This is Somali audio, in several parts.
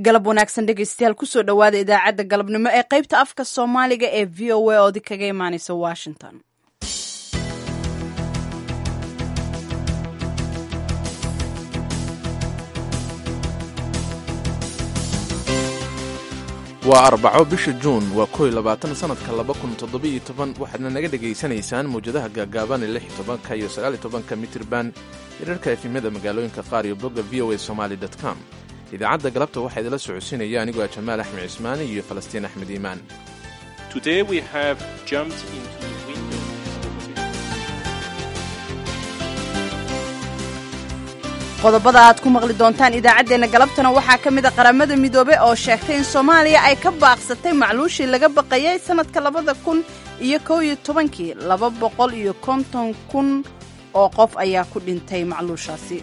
galab wanaagsan dhegeystayaal kusoo dhowaada idaacadda galabnimo ee qaybta afka soomaaliga ee v o a oodi kaga imaaneysa washington waa arbaco bisha juun waa kow iyo labaatan sanadka laba kun toddobiyo toban waxaadna naga dhegaysanaysaan mawjadaha gaagaaban ee lix iyo tobanka iyo sagaal iyo tobanka mitirban hirarka efimyada magaalooyinka qaar iyo bogga v o a somaali dot com idaacadda galabta waxaa idila socodsiinaya anigoo ah jamaal axmed cismaani iyo falastiin axmed iimaan qodobada aad ku maqli doontaan idaacaddeenna galabtana waxaa ka mid a qaramada midoobe oo sheegtay in soomaaliya ay ka baaqsatay macluushii laga baqayay sannadka labada kun iyo kow iyo tobankii laba boqol iyo konton kun oo qof ayaa ku dhintay macluushaasi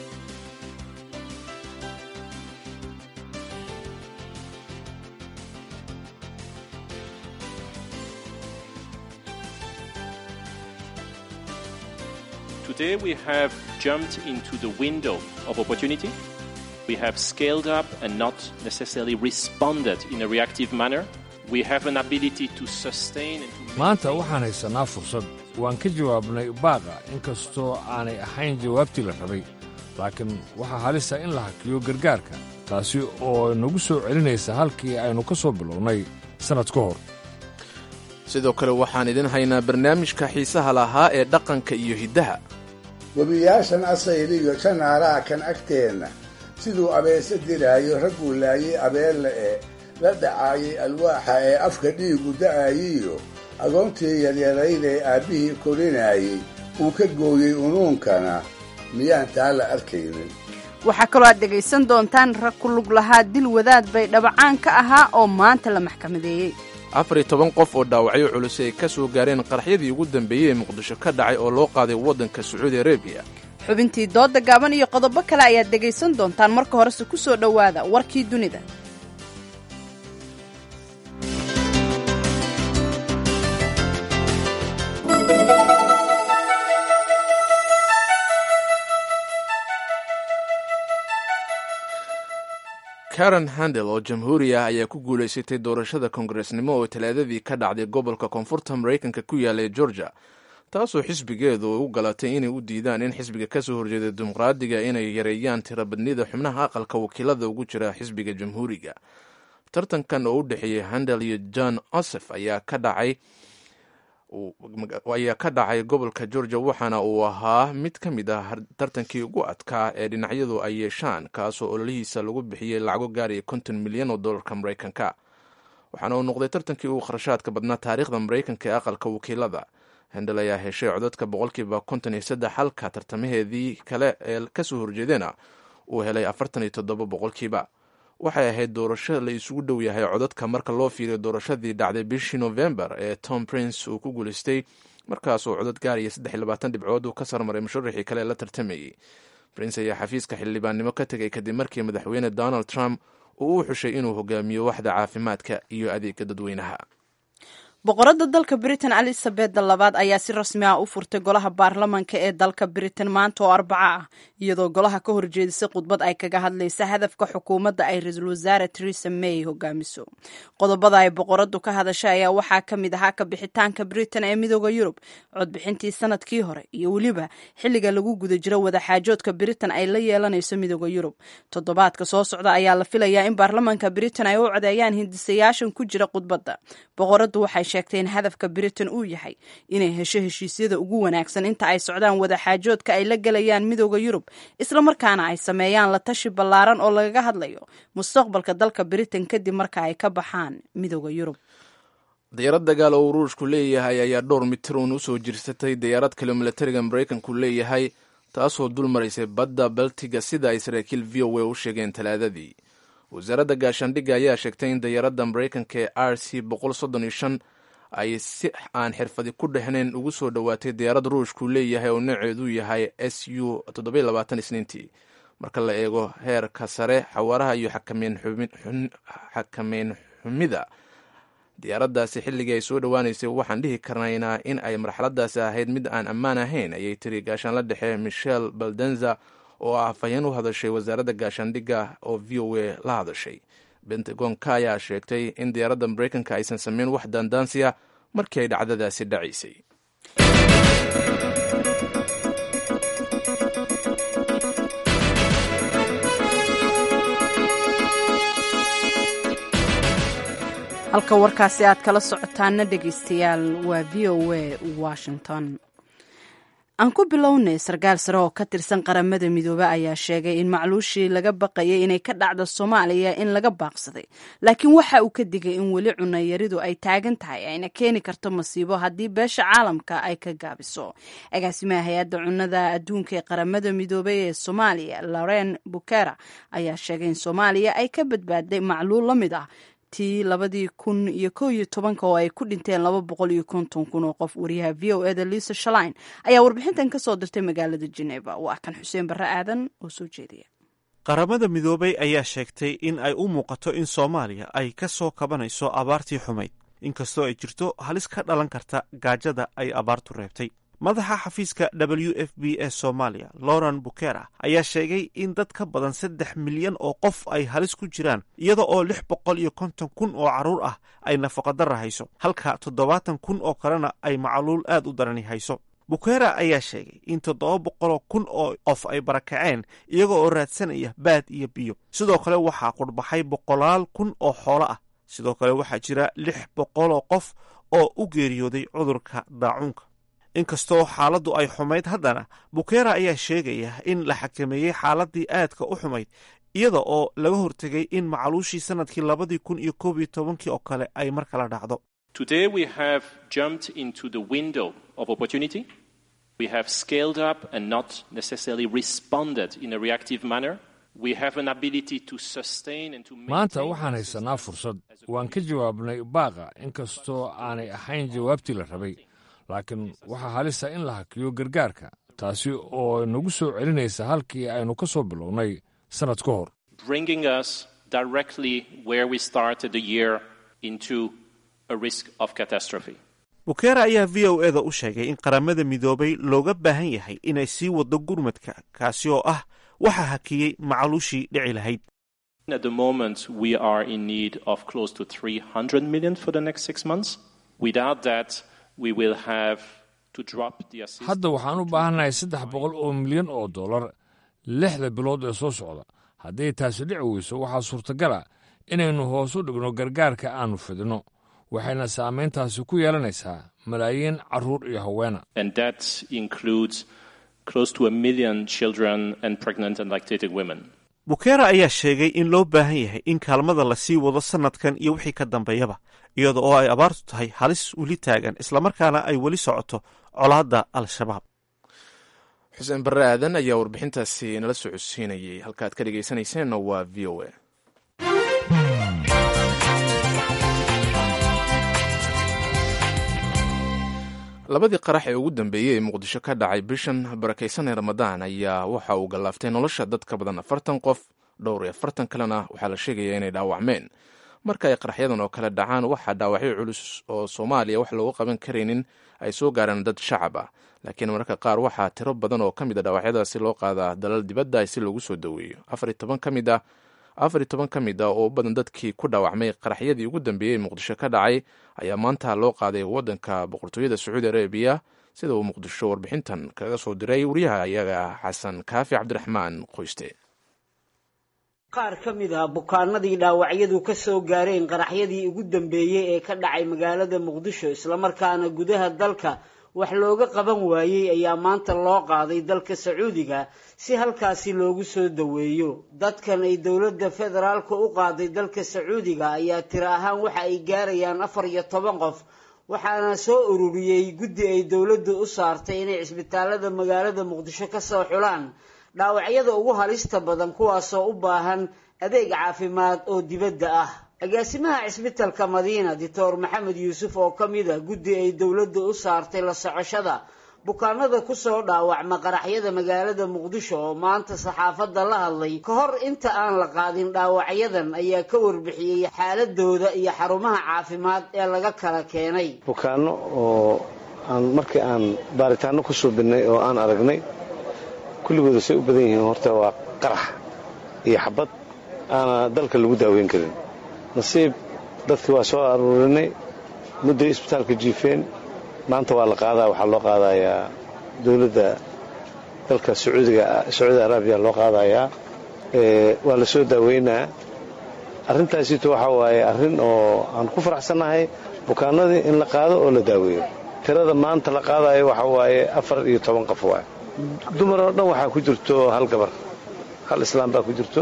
Today we have jumped into the window of opportunity. We have scaled up and not necessarily responded in a reactive manner. We have an ability to sustain and to maanta waxaan haysannaa fursad waan ka jawaabnay baaqa inkastoo aanay ahayn jawaabtii la rabay laakiin waxaa halisa in la hakiyo gargaarka taasi oo nagu soo celinaysa halkii aynu ka soo bilownay sannad ka hor sidoo kale waxaan idin haynaa barnaamijka xiisaha lahaa ee dhaqanka iyo hiddaha webiyaashan asayliyo janaalaha kan agteenna siduu abeese dilaayo ragguu laayay abeelle ee la dhacaayay alwaaxa ee afka dhiigu da'ayiyo agoontii yaryarayd ee aabbihii korinaayey uu ka gooyey unuunkana miyaan taa la arkaynin waxaa kaloo aad dhegaysan doontaan rag ku lug lahaa dil wadaad bay dhabacaan ka ahaa oo maanta la maxkamadeeyey afar iyo toban qof oo dhaawacyo culus ay ka soo gaareen qaraxyadii ugu dambeeyey ee muqdisho ka dhacay oo loo qaaday waddanka sacuudi arabiya xubintii dooda gaaban iyo qodobo kale ayaad dhegaysan doontaan marka horese ku soo dhowaada warkii dunida karen handel oo jamhuuri ah ayaa ku guulaysatay doorashada kongaresnimo oo talaadadii ka dhacday gobolka koonfurta maraykanka ku yaallay georgia taasoo xisbigeedu u galatay inay u diidaan in xisbiga ka soo horjeeda dimuqraadiga inay yareeyaan tirabadnida xubnaha aqalka wakiilada ugu jira xisbiga jamhuuriga tartankan oo u dhexeeyey handel iyo john osef ayaa ka dhacay ayaa ka dhacay gobolka georgia waxaana uu ahaa mid ka mid ah tartankii ugu adkaa ee dhinacyadu ay yeeshaan kaasoo ololihiisa lagu bixiyey lacago gaaraya konton milyan oo dollarka maraykanka waxaana uu noqday tartankii ugu kharashaadka badnaa taariikhda maraykanka ee aqalka wakiilada hendel ayaa heshay codadka boqolkiiba konton iyo saddex halka tartamaheedii kale ee kasoo horjeedena uu helay afartan iyo toddoba boqolkiiba waxay ahayd doorasho la isugu dhow yahay codadka marka loo fiiriyo doorashadii dhacday bishii novembar ee tom prince uu ku guulaystay markaasoo codad gaaraya saddex iyo labaatan dhibcood uu ka sarmaray musharaxii kale ee la tartamayey prince ayaa xafiiska xildhibaannimo ka tegay kadib markii madaxweyne donald trump uu u xushay inuu hogaamiyo waxda caafimaadka iyo adeega dadweynaha boqoradda dalka britain elizabeth labaad ayaa si rasmi ah u furtay golaha baarlamanka ee dalka britain maanta oo arbaco ah iyadoo golaha ka horjeedisay khudbad ay kaga hadlaysa hadafka xukuumadda ay ra-iisul wasaare teresa may hogaamiso qodobada ay boqoraddu ka hadashay ayaa waxaa ka mid ahaa ka bixitaanka britain ee midooda yurub codbixintii sanadkii hore iyo weliba xilliga lagu guda jiro wadaxaajoodka britain ay la yeelanayso midooda yurub toddobaadka soo socda ayaa la filayaa in baarlamanka britain ay u codeeyaan hindisayaashan ku jira khudbadda boqoraddu waxay sheegtay in hadafka britain uu yahay inay hesho heshiisyada ugu wanaagsan inta ay socdaan wadaxaajoodka ay la gelayaan midooda yurub islamarkaana ay sameeyaan la tashi ballaaran oo lagaga hadlayo mustaqbalka dalka britain kadib marka ay ka baxaan midooda yurub diyaarad dagaal oo ruushku leeyahay ayaa dhowr mitir uun usoo jirsatay diyaarad kale milatariga maraykanku leeyahay taasoo dul maraysay badda baltiga sida ay saraakiil v o a u sheegeen talaadadii wasaaradda gaashaandhigga ayaa sheegtay in diyaaradda maraykanka ee r c boqol soddon iyo shan ay si aan xirfadi ku dhexnayn ugu soo dhowaatay diyaarad ruushku leeyahay oo nooceedu yahay s u toddobiyo labaatan isniintii marka la eego heerka sare xawaaraha iyo xakameyn xumida diyaaraddaasi xilligii ay soo dhowaanaysay waxaan dhihi karnaynaa in ay marxaladaasi ahayd mid aan ammaan ahayn ayay tiri gaashaanla dhexe michel baldenza oo ah afhayeen u hadashay wasaaradda gaashaandhigga oo v o a la hadashay bentagonka ayaa sheegtay in diyaaradda maraykanka aysan samayn wax daandaansiya markii ay dhacdadaasi dhacaysay halka warkaasi aad kala socotaana dhegaystayaal waa v o a washington aan ku bilownay sarkaal sare oo ka tirsan qaramada midoobe ayaa sheegay in macluushii laga baqayay inay ka dhacdo soomaaliya in laga baaqsaday laakiin waxa uu ka digay in weli cunayaridu ay taagan tahay ayna keeni karto masiibo haddii beesha caalamka ay ka gaabiso agaasimaha hay-adda cunnada adduunka ee qaramada midoobey ee soomaaliya loren bukera ayaa sheegay in soomaaliya ay ka badbaaday macluul la mid ah tii labadii kun iyo kow iyo tobanka oo ay ku dhinteen laba boqol iyo konton kun oo qof wariyaha v o eda lisa shalain ayaa warbixintan ka soo dirtay magaalada geneva waa kan xuseen barre aadan oo soo jeediya qaramada midoobay ayaa sheegtay in ay u muuqato in soomaaliya ay ka soo kabanayso abaartii xumayd inkastoo ay jirto halis ka dhalan karta gaajada ay abaartu reebtay madaxa xafiiska w f b ee soomaaliya loren bukera ayaa sheegay in dad ka badan saddex milyan oo qof ay halis ku jiraan iyada oo lix boqol iyo konton kun oo carruur ah ay nafaqadara hayso halka toddobaatan kun oo kalena ay macluul aad u darani hayso bukera ayaa sheegay in toddoba boqoloo kun oo qof ay barakaceen iyaga oo raadsanaya baad iyo biyo sidoo kale waxaa qurbaxay boqolaal kun oo xoolo ah sidoo kale waxaa jira lix boqoloo qof oo u geeriyooday cudurka daacuunka inkastoo xaaladdu ay xumayd haddana bukera ayaa sheegaya in la xakameeyey xaaladii aadka u xumayd iyada oo laga hortegay in macluushii sanadkii labadii kun iyo koob iyo tobankii oo kale ay mar kala dhacdo Today we have jumped into the window of opportunity. We have scaled up and not necessarily responded in a reactive manner. We have an ability to sustain and to maanta maintain waxaan haysanaa fursad waan ka jawaabnay baaqa inkastoo aanay ahayn jawaabtii la rabay laakiin waxaa halisa in la hakiyo gargaarka taasi oo nagu soo celinaysa halkii aynu ka soo bilownay sannad ka hor bringing us directly where we started the year into a risk of catastrophe. bukera ayaa v o eda u sheegay in qaramada midoobay looga baahan yahay inay sii waddo gurmadka kaasi oo ah waxa hakiyey macluushii dhici lahayd At the moment, we are in need of close to 300 million for the next six months. Without that, we will have to drop the assistance. hadda waxaan u baahannahay saddex boqol oo milyan oo dollar lixda bilood ee soo socda hadday taasi dhici weyso waxaa suurtagala inaynu hoos u dhigno gargaarka aannu fidinno waxayna saamayntaasi ku yeelanaysaa malaayiin carruur iyo haweena And that includes close to a million children and pregnant and lactating women. bukera ayaa sheegay in loo baahan yahay in kaalmada la sii wado sannadkan iyo wixii ka dambeeyaba iyada oo ay abaartu tahay halis weli taagan islamarkaana ay weli socoto colaadda al-shabaab xuseen barre aadan ayaa warbixintaasi nala soo codsiinayay halkaad ka dhegaysanayseena waa v o a labadii qarax ee ugu dambeeyey ee muqdisho ka dhacay bishan barakaysan ee ramadaan ayaa waxa uu gallaaftay nolosha dad ka badan afartan qof dhowr iyo afartan kalena waxaa la sheegaya inay dhaawacmeen marka ay qaraxyadan oo kale dhacaan waxaa dhaawacyo culus oo soomaaliya wax loogu qaban karaynin ay soo gaaraan dad shacab ah laakiin mararka qaar waxaa tiro badan oo ka mid a dhaawacyadaasi loo qaadaa dalal dibadda si loogu soo daweeyo afar iyo toban ka mid ah afar iyo toban ka mid ah oo u badan dadkii ku dhaawacmay qaraxyadii ugu dambeeyey ee muqdisho ka dhacay ayaa maanta loo qaaday waddanka boqortooyada sacuudi arabiya sida uu muqdisho warbixintan kaga soo diray wariyaha iyaga xasan kaafi cabdiraxmaan qoyste qaar ka mid ah bukaanadii dhaawacyadu ka soo gaareen qaraxyadii ugu dambeeyey ee ka dhacay magaalada muqdisho islamarkaana gudaha dalka wax looga qaban waayey ayaa maanta loo qaaday dalka sacuudiga si halkaasi loogu soo daweeyo dadkan ay dowladda federaalka u qaaday dalka sacuudiga ayaa tiro ahaan waxa ay gaarayaan afar iyo toban qof waxaana soo ururiyey guddi ay dowladdu u saartay inay cisbitaalada magaalada muqdisho ka soo xulaan dhaawacyada ugu halista badan kuwaasoo u baahan adeeg caafimaad oo dibadda ah agaasimaha cisbitalka madiina doctor maxamed yuusuf oo ka mid a guddi ay dowladda u saartay la socoshada bukaanada kusoo dhaawacma qaraxyada magaalada muqdisho oo maanta saxaafadda la hadlay ka hor inta aan la qaadin dhaawacyadan ayaa ka warbixiyey xaaladooda iyo xarumaha caafimaad ee laga kala keenay bukaano oo aan markii aan baaritaano ku suubinay oo aan aragnay kulligooda say u badan yihiin horta waa qarax iyo xabad aana dalka lagu daaweyn karin nasiib dadkii waa soo aruurinay mudday isbitaalka jiifeen maanta waa la qaadaa waxaa loo qaadayaa dowladda dalka sacuudiga sacuudi araabiya loo qaadayaa waa la soo daaweynaa arrintaasito waxaa waaye arrin oo aan ku faraxsannahay bukaanadii in la qaado oo la daaweeyo tirada maanta la qaadayo waxaa waaye afar iyo toban qof waay dumar oo dhan waxaa ku jirto hal gabar hal islaam baa ku jirto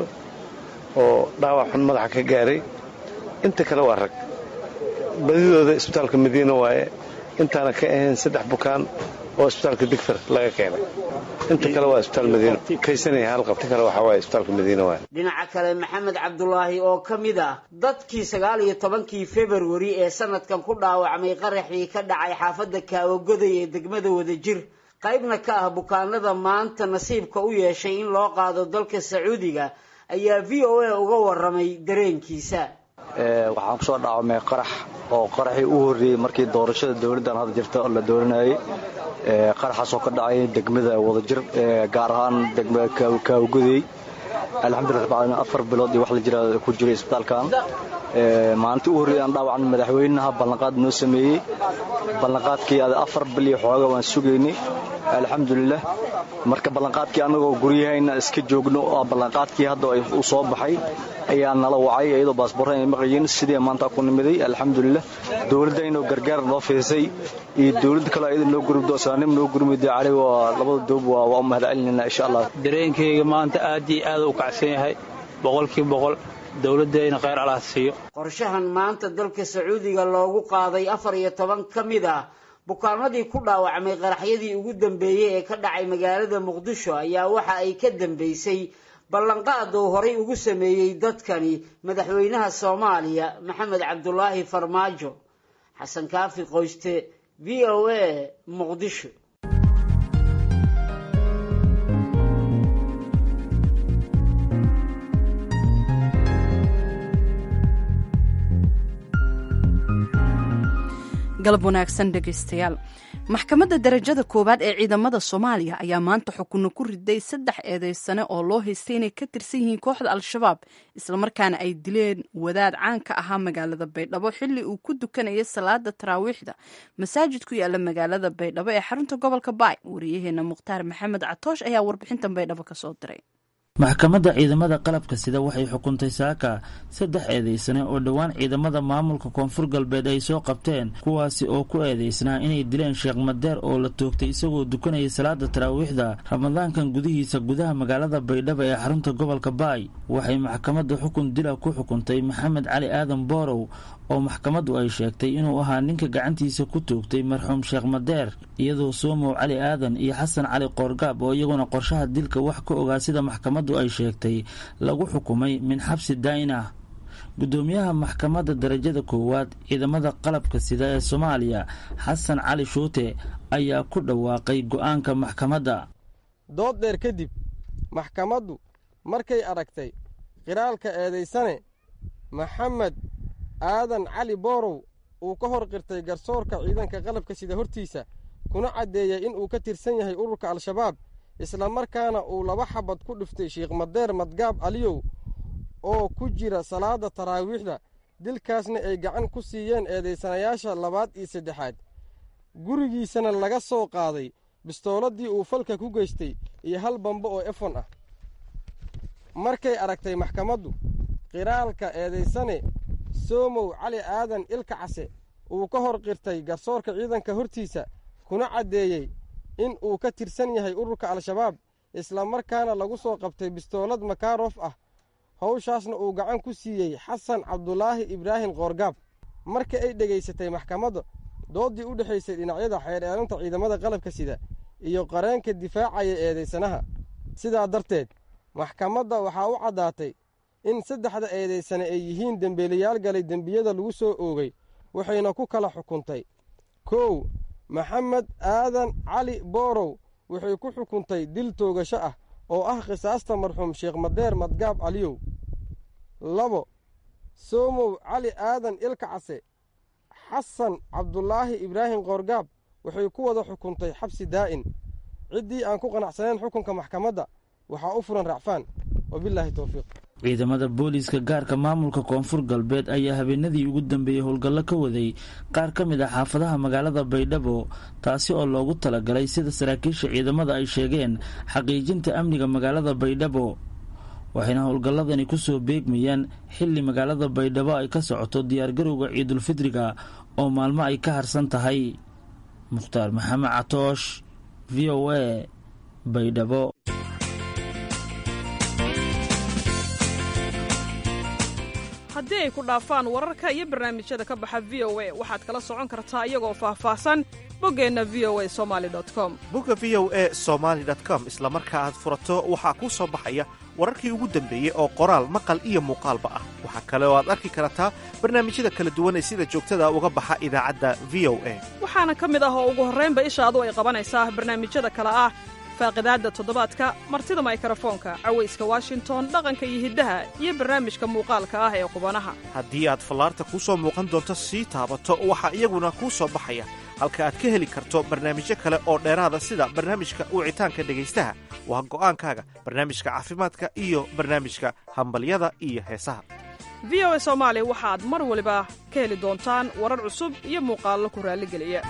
oo dhaawac xun madaxa ka gaaray inta kale waa rag badidooda isbitaalka madiina waaye intaana ka ahayn saddex bukaan oo isbitaalka digfar laga keenay inta kale waa isbitaal madiina kaysanaya hal qabta kale waxaa waaye isbitaalka madiina waaye dhinaca kale maxamed cabdulaahi oo ka mid ah dadkii sagaal iyo tobankii februari ee sanadkan ku dhaawacmay qaraxii ka dhacay xaafadda kaawagoday ee degmada wadajir qaybna ka ah bukaanada maanta nasiibka u yeeshay in loo qaado dalka sacuudiga ayaa v o a uga waramay dareenkiisa waxaan kusoo dhaawamay qarax oo qaraxii u horreeyey markii doorashada dowladdan hadda jirta la dooranayay qaraxaasoo ka dhacay degmada wadajir gaar ahaan degmada kaawgudey alxamdulillah rabbil caalamiin afar bilood iyo wax la jira ku jiray isbitaalkan maalintii u horreeyay aan dhaawacan madaxweynaha ballanqaad noo sameeyey ballanqaadkii afar bil iyo xooga waan sugaynay alxamdulilah marka ballanqaadkii annagoo guryahayna iska joogno oo ballanqaadkii hadda uu soo baxay ayaa nala wacay iyadoo baasboorra ay maqayeen sidii maanta ku nimiday alxamdulilah dowladda inuu gargaar noo fiisay iyo dowladda kale iyada noo gurmdo islaanimo noo gurmida cali waa labada doob waa u mahad celinayna insha allah dareenkayga maanta aad iyo aad u kacsan yahay boqolkii boqol dowladdeena khayr allah siiyo qorshahan maanta dalka sacuudiga loogu qaaday afar iyo toban ka mid ah bukaanadii ku dhaawacmay qaraxyadii ugu dambeeyey ee ka dhacay magaalada muqdisho ayaa waxa ay ka dambeysay ballanqaad uu horay ugu sameeyey dadkani madaxweynaha soomaaliya maxamed cabdulaahi farmaajo xasan kaafi qoyste v o a muqdisho galab wanaagsan dhegaystayaal maxkamadda darajada koowaad ee ciidamada soomaaliya ayaa maanta xukunno ku riday saddex eedeysane oo loo haystay inay ka tirsan yihiin kooxda al-shabaab islamarkaana ay dileen wadaad caan ka ahaa magaalada baydhabo xilli uu ku dukanayay salaada taraawiixda masaajid ku yaala magaalada baydhabo ee xarunta gobolka baay wariyaheena mukhtaar maxamed catoosh ayaa warbixintan baydhabo kasoo diray maxkamadda ciidamada qalabka sida waxay xukuntay saaka saddex eedeysane oo dhowaan ciidamada maamulka koonfur galbeed ay soo qabteen kuwaasi oo ku eedeysnaa inay dileen sheekh madeer oo la toogtay isagoo dukanayay salaada taraawiixda ramadaankan gudihiisa gudaha magaalada baydhabo ee xarunta gobolka baay waxay maxkamadda xukun dila ku xukuntay maxamed cali aadan boorow oo maxkamaddu ay sheegtay inuu ahaa ninka gacantiisa ku toogtay marxuum sheekh madeer iyadoo soomow cali aadan iyo xasan cali qoorgaab oo iyaguna qorshaha dilka wax ka ogaa sida maxkamaddu ay sheegtay lagu xukumay min xabsi daa'in ah guddoomiyaha maxkamadda darajada koowaad ciidamada qalabka sida ee soomaaliya xasan cali shuute ayaa ku dhawaaqay go'aanka maxkamadda dood dheer kadib maxkamaddu markay aragtay qiraalka eedaysane maxamed aadan cali boorow uu ka hor qirtay garsoorka ciidanka qalabka sida hortiisa kuna caddeeyey in uu ka tirsan yahay ururka al-shabaab islamarkaana uu laba xabad ku dhiftay sheikh madeer madgaab aliyow oo ku jira salaada taraawiixda dilkaasna ay gacan ku siiyeen eedaysanayaasha labaad iyo saddexaad gurigiisana laga soo qaaday bistooladii uu falka ku geystay iyo hal bambo oo efon ah markay aragtay maxkamaddu qiraalka eedaysane soomow cali aadan ilka case uu ka hor qirtay garsoorka ciidanka hortiisa kuna caddeeyey in uu ka tirsan yahay ururka al-shabaab islamarkaana lagu soo qabtay bistoolad makaarof ah howshaasna uu gacan ku siiyey xasan cabdulaahi ibraahim qoorgaab marka ay dhegaysatay maxkamadda dooddii u dhexaysay dhinacyada xeer eelinta ciidamada qalabka sida iyo qareenka difaacaya eedaysanaha sidaa darteed maxkamadda waxaa u caddaatay in saddexda eedaysane ay yihiin dembeelayaal galay dembiyada lagu soo oogay waxayna ku kala xukuntay kow maxamed aadan cali boorow waxay ku xukuntay dil toogasho ah oo ah khisaasta marxuum sheekh madeer madgaab caliyow labo soomow cali aadan ilka case xasan cabdulaahi ibraahim qoorgaab waxay ku wada xukuntay xabsi daa'in ciddii aan ku qanacsanayn xukunka maxkamadda waxaa u furan racfaan wabilaahi towfiiq ciidamada booliiska gaarka maamulka koonfur galbeed ayaa habeenadii ugu dambeeyey howlgallo ka waday qaar ka mid ah xaafadaha magaalada baydhabo taasi oo loogu talagalay sida saraakiisha ciidamada ay sheegeen xaqiijinta amniga magaalada baydhabo waxayna howlgalladani kusoo beegmayaan xilli magaalada baydhabo ay ka socoto diyaargarowga ciidulfidriga oo maalmo ay ka harsan tahay mukhtaar maxamed catoosh v o a baydhabo haddii ay ku dhaafaan wararka iyo barnaamijyada ka baxa v o a waxaad kala socon kartaa iyagoo faahfaahsan boggeenna v o a somali com bogga v o a somaali com isla marka aad furato waxaa kuu soo baxaya wararkii ugu dambeeyey oo qoraal maqal iyo muuqaalba ah waxaa kale oo aad arki kartaa barnaamijyada kala duwan ee sida joogtada uga baxa idaacadda v o a waxaana ka mid ah oo ugu horraynba ishaadu ay qabanaysaa barnaamijyada kale ah faaqidaadda toddobaadka martida maykarafoonka cawayska washington dhaqanka iyo hiddaha iyo barnaamijka muuqaalka ah ee qubanaha haddii aad fallaarta kuu soo muuqan doonto sii taabato waxaa iyaguna kuu soo baxaya halka aad ka heli karto barnaamijyo kale oo dheeraada sida barnaamijka wicitaanka dhegaystaha waa go'aankaaga barnaamijka caafimaadka iyo barnaamijka hambalyada iyo heesaha v o a soomaali waxaad mar waliba ka heli doontaan warar cusub iyo muuqaallo ku raalligeliya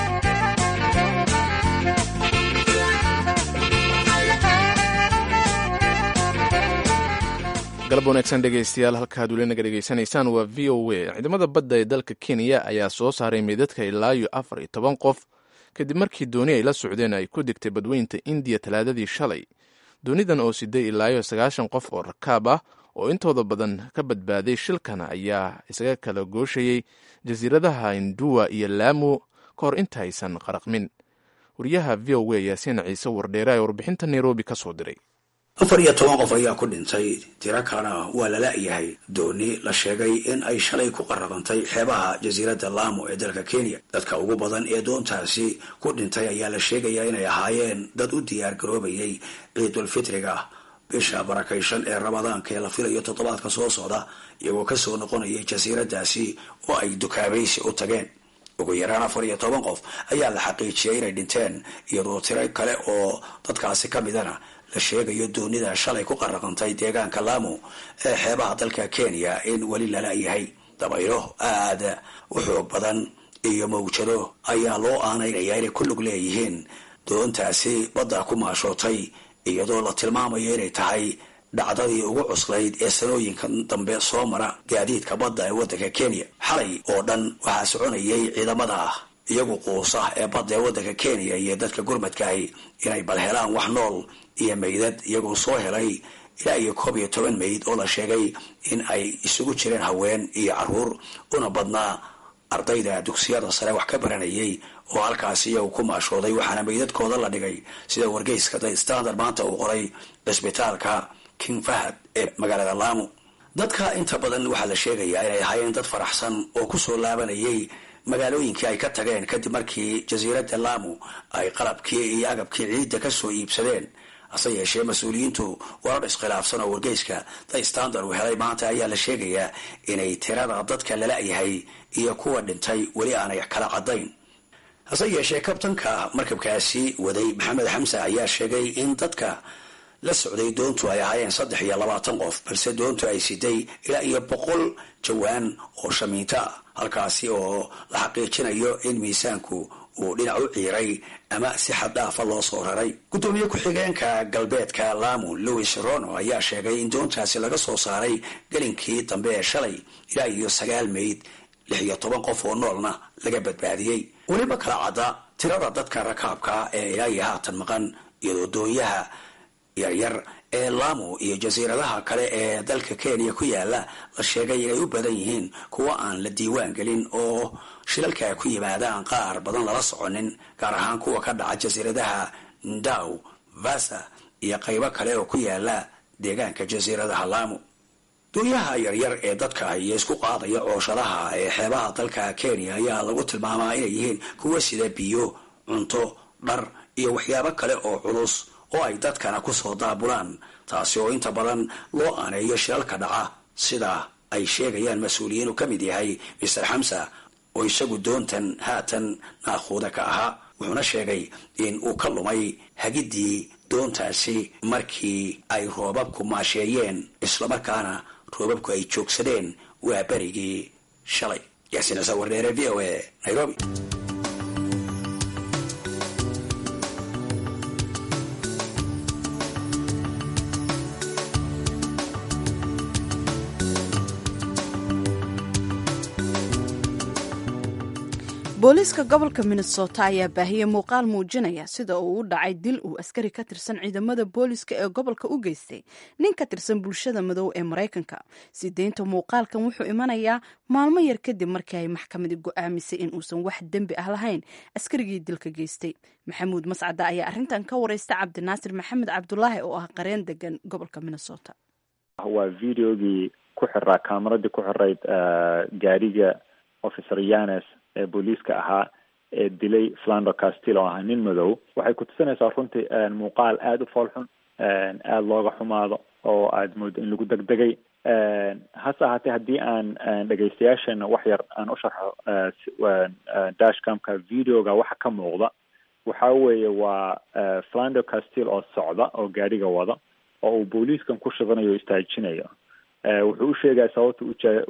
galab wanaagsan dhegaystayaal halkaad weli naga dhegaysanaysaan waa v o a ciidamada badda ee dalka kenya ayaa soo saaray meydadka ilaa iyo afar iyo toban qof kadib markii dooni ay la socdeen ay ku degtay badweynta indiya talaadadii shalay doonidan oo siday ilaa iyo sagaashan qof oo rakaab ah oo intooda badan ka badbaaday shilkan ayaa isaga kala gooshayey jasiiradaha induwa iyo laamu ka hor intaysan qaraqmin wariyaha v o a yaasiin ciise wardheere ee warbixinta nairobi ka soo diray afar iyo toban qof ayaa ku dhintay tiro kalena waa la la-yahay dooni la sheegay in ay shalay ku qaraqantay xeebaha jasiiradda laamo ee dalka kenya dadka ugu badan ee doontaasi ku dhintay ayaa la sheegayaa inay ahaayeen dad u diyaar garoobayay ciidulfitriga bisha barakaysan ee ramadaanka ee la filayo toddobaadka soo socda iyagoo kasoo noqonayay jasiiraddaasi oo ay dukaabaysi u tageen ugu yaraan afar iyo toban qof ayaa la xaqiijiyay inay dhinteen iyadoo tiro kale oo dadkaasi ka midana la sheegayo doonida shalay ku qaraqantay deegaanka lamu ee xeebaha dalka kenya in weli lala yahay dabaylo aada u xoog badan iyo mawjado ayaa loo aanaynayaa inay ku lug leeyihiin doontaasi badda ku maashootay iyadoo la tilmaamayo inay tahay dhacdadii ugu cuslayd ee sanooyinkan dambe soo mara gaadiidka badda ee waddanka kenya xalay oo dhan waxaa soconayay ciidamada iyagu quusa ee badda ee waddanka kenya iyo dadka gurmadkaahi inay bal helaan wax nool iyo meydad iyagoo soo helay ilaa iyo koob iyo toban meyd oo la sheegay in ay isugu jireen haween iyo caruur una badnaa ardayda dugsiyada sare wax ka baranayay oo halkaasi iyagu ku maashooday waxaana meydadkooda la dhigay sida wargeyska the standard maanta uu qoray cisbitaalka king fahad ee magaalada lamu dadka inta badan waxaa la sheegayaa inay ahaayeen dad faraxsan oo kusoo laabanayay magaalooyinkii ay ka tageen kadib markii jasiiradda lamu ay qalabkii iyo agabkii ciidda kasoo iibsadeen hase yeeshee mas-uuliyiintu warar iskhilaafsan oo wargeyska the standard uu helay maanta ayaa la sheegayaa inay tirada dadka lala-yahay iyo kuwa dhintay weli aanay kala cadayn hase yeeshee kabtanka markabkaasi waday maxamed xamse ayaa sheegay in dadka la socday doontu ay ahaayeen saddex iyo labaatan qof balse doontu ay siday ilaa iyo boqol jawaan oo shamiinto ah halkaasi oo la xaqiijinayo in miisaanku uu dhinac u ciiray ama si xad dhaafa loo soo raray guddoomiye ku-xigeenka galbeedka lamu louis rono ayaa sheegay in doontaasi laga soo saaray gelinkii dambe ee shalay ilaa iyo sagaal meyd lix iyo toban qof oo noolna laga badbaadiyey weliba kala cadda tirada dadka rakaabka ee ilaa iyo haatan maqan iyadoo doonyaha yaryar ee lamu iyo jasiiradaha kale ee dalka kenya ku yaala la sheegay inay u badan yihiin kuwa aan la diiwaan gelin oo shilalka ku yimaadaan qaar badan lala soconin gaar ahaan kuwa ka dhaca jasiiradaha ndaw vasa iyo qaybo kale oo ku yaala deegaanka jasiiradaha lamu doonyaha yaryar ee dadka iyo isku qaadaya cooshadaha ee xeebaha dalka kenya ayaa lagu tilmaamaa inay yihiin kuwa sida biyo cunto dhar iyo waxyaabo kale oo culus oo ay dadkana kusoo daabulaan taasi oo inta badan loo aaneeyo shilalka dhaca sida ay sheegayaan mas-uuliyiin uu ka mid yahay master xamsa oo isagu doontan haatan naakhuuda ka ahaa wuxuuna sheegay in uu ka lumay hagidii doontaasi markii ay roobabku maasheeyeen islamarkaana roobabku ay joogsadeen waa berigii shalay yaasiin ciise wardheere v o a nairobi booliiska gobolka minnesota ayaa baahiyey muuqaal muujinaya sida uu u dhacay dil uu askari ka tirsan ciidamada booliiska ee gobolka u geystay nin ka tirsan bulshada madow ee maraykanka sideynta muuqaalkan wuxuu imanayaa maalmo yar kadib markii ay maxkamadi go'aamisay in uusan wax dembi ah lahayn askarigii dilka geystay maxamuud mascada ayaa arrintan ka wareysta cabdinaasir maxamed cabdulaahi oo ah qareen degan gobolka minnesota waa videogii ku xiraa kaamaradii ku xirayd gaariga officer yanes ee booliiska ahaa ee dilay flando castil oo ahaa nin madow waxay ku tusinaysaa runtii muuqaal aada u foolxun aada looga xumaado oo aada moodo in lagu degdegay hase ahaatee haddii aan dhegaystayaashana wax yar aan u sharxo dashcamka videoga waxa ka muuqda waxa weeye waa flando castil oo socda oo gaadhiga wada oo uu booliiskan ku shidanayo o istaajinayo wuxuu u sheegaya sababta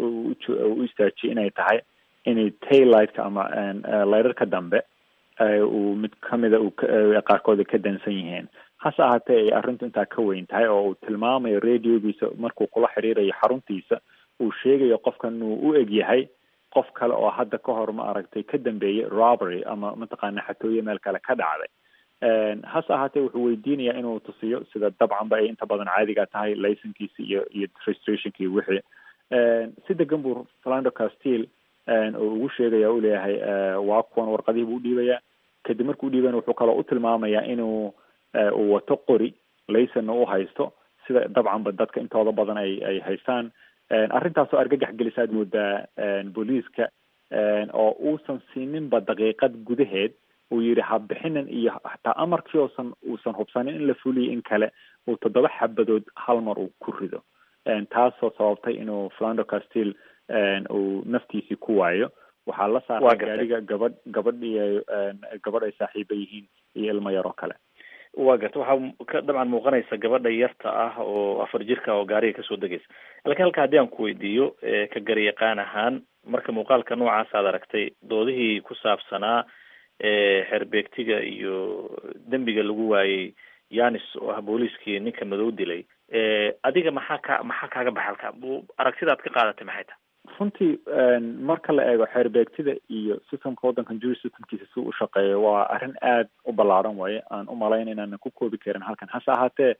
u istaajiyay inay tahay inay taylightka ama layrarka dambe uu mid kamida qaarkood ka dansan yihiin hase ahaatee ay arrintu intaa ka weyn tahay oo uu tilmaamayo radiogiisa markuu kula xiriirayo xaruntiisa uu sheegayo qofkan uu u eg yahay qof kale oo hadda ka hor ma aragtay ka dambeeyey robbery ama mataqaana xatooye meel kale ka dhacday hase ahaatee wuxuu weydiinayaa inuu tusiyo sida dabcanba ay inta badan caadiga tahay licenkiisi iyo iyo registrationki wixii si degan buu flando castil oo ugu sheegaya u leeyahay waa kuwan warqadihii buu udhiibayaa kadib markuu udhiibana wuxuu kaloo u tilmaamayaa inuu uu wato qori laysonna u haysto sida dabcanba dadka intooda badan ay ay haystaan arrintaasoo argagax gelisa aad moodaa booliiska oo uusan siininba daqiiqad gudaheed uu yidhi habixinin iyo hataa amarkii oosan uusan hubsanin in la fuliyo in kale uu toddoba xabadood hal mar uu ku rido taasoo sababtay inuu flando castil uu naftiisii ku waayo waxaa la saaray gaariga gabadh gabadh iyo gabadh ay saaxiiba yihiin iyo ilmo yar oo kale waa garta waxaa ka dabcan muuqanaysa gabadha yarta ah oo afar jirka oo gaariga kasoo degaysa laakiin halka haddii aan ku weydiiyo ka garyaqaan ahaan marka muuqaalka noocaas aad aragtay doodihii ku saabsanaa xeerbeegtiga iyo dembiga lagu waayey yanis oo ah booliiskii ninka madow dilay adiga maxaa ka maxaa kaaga baxa halka aragtida aad ka qaadatay maxay tahay runtii marka la eego xeerbeegtida iyo systemka waddankan jury systemkiisa si u shaqeeyo waa arrin aada u ballaaran waaye aan u malayna inaanan ku koobi karin halkan hase ahaatee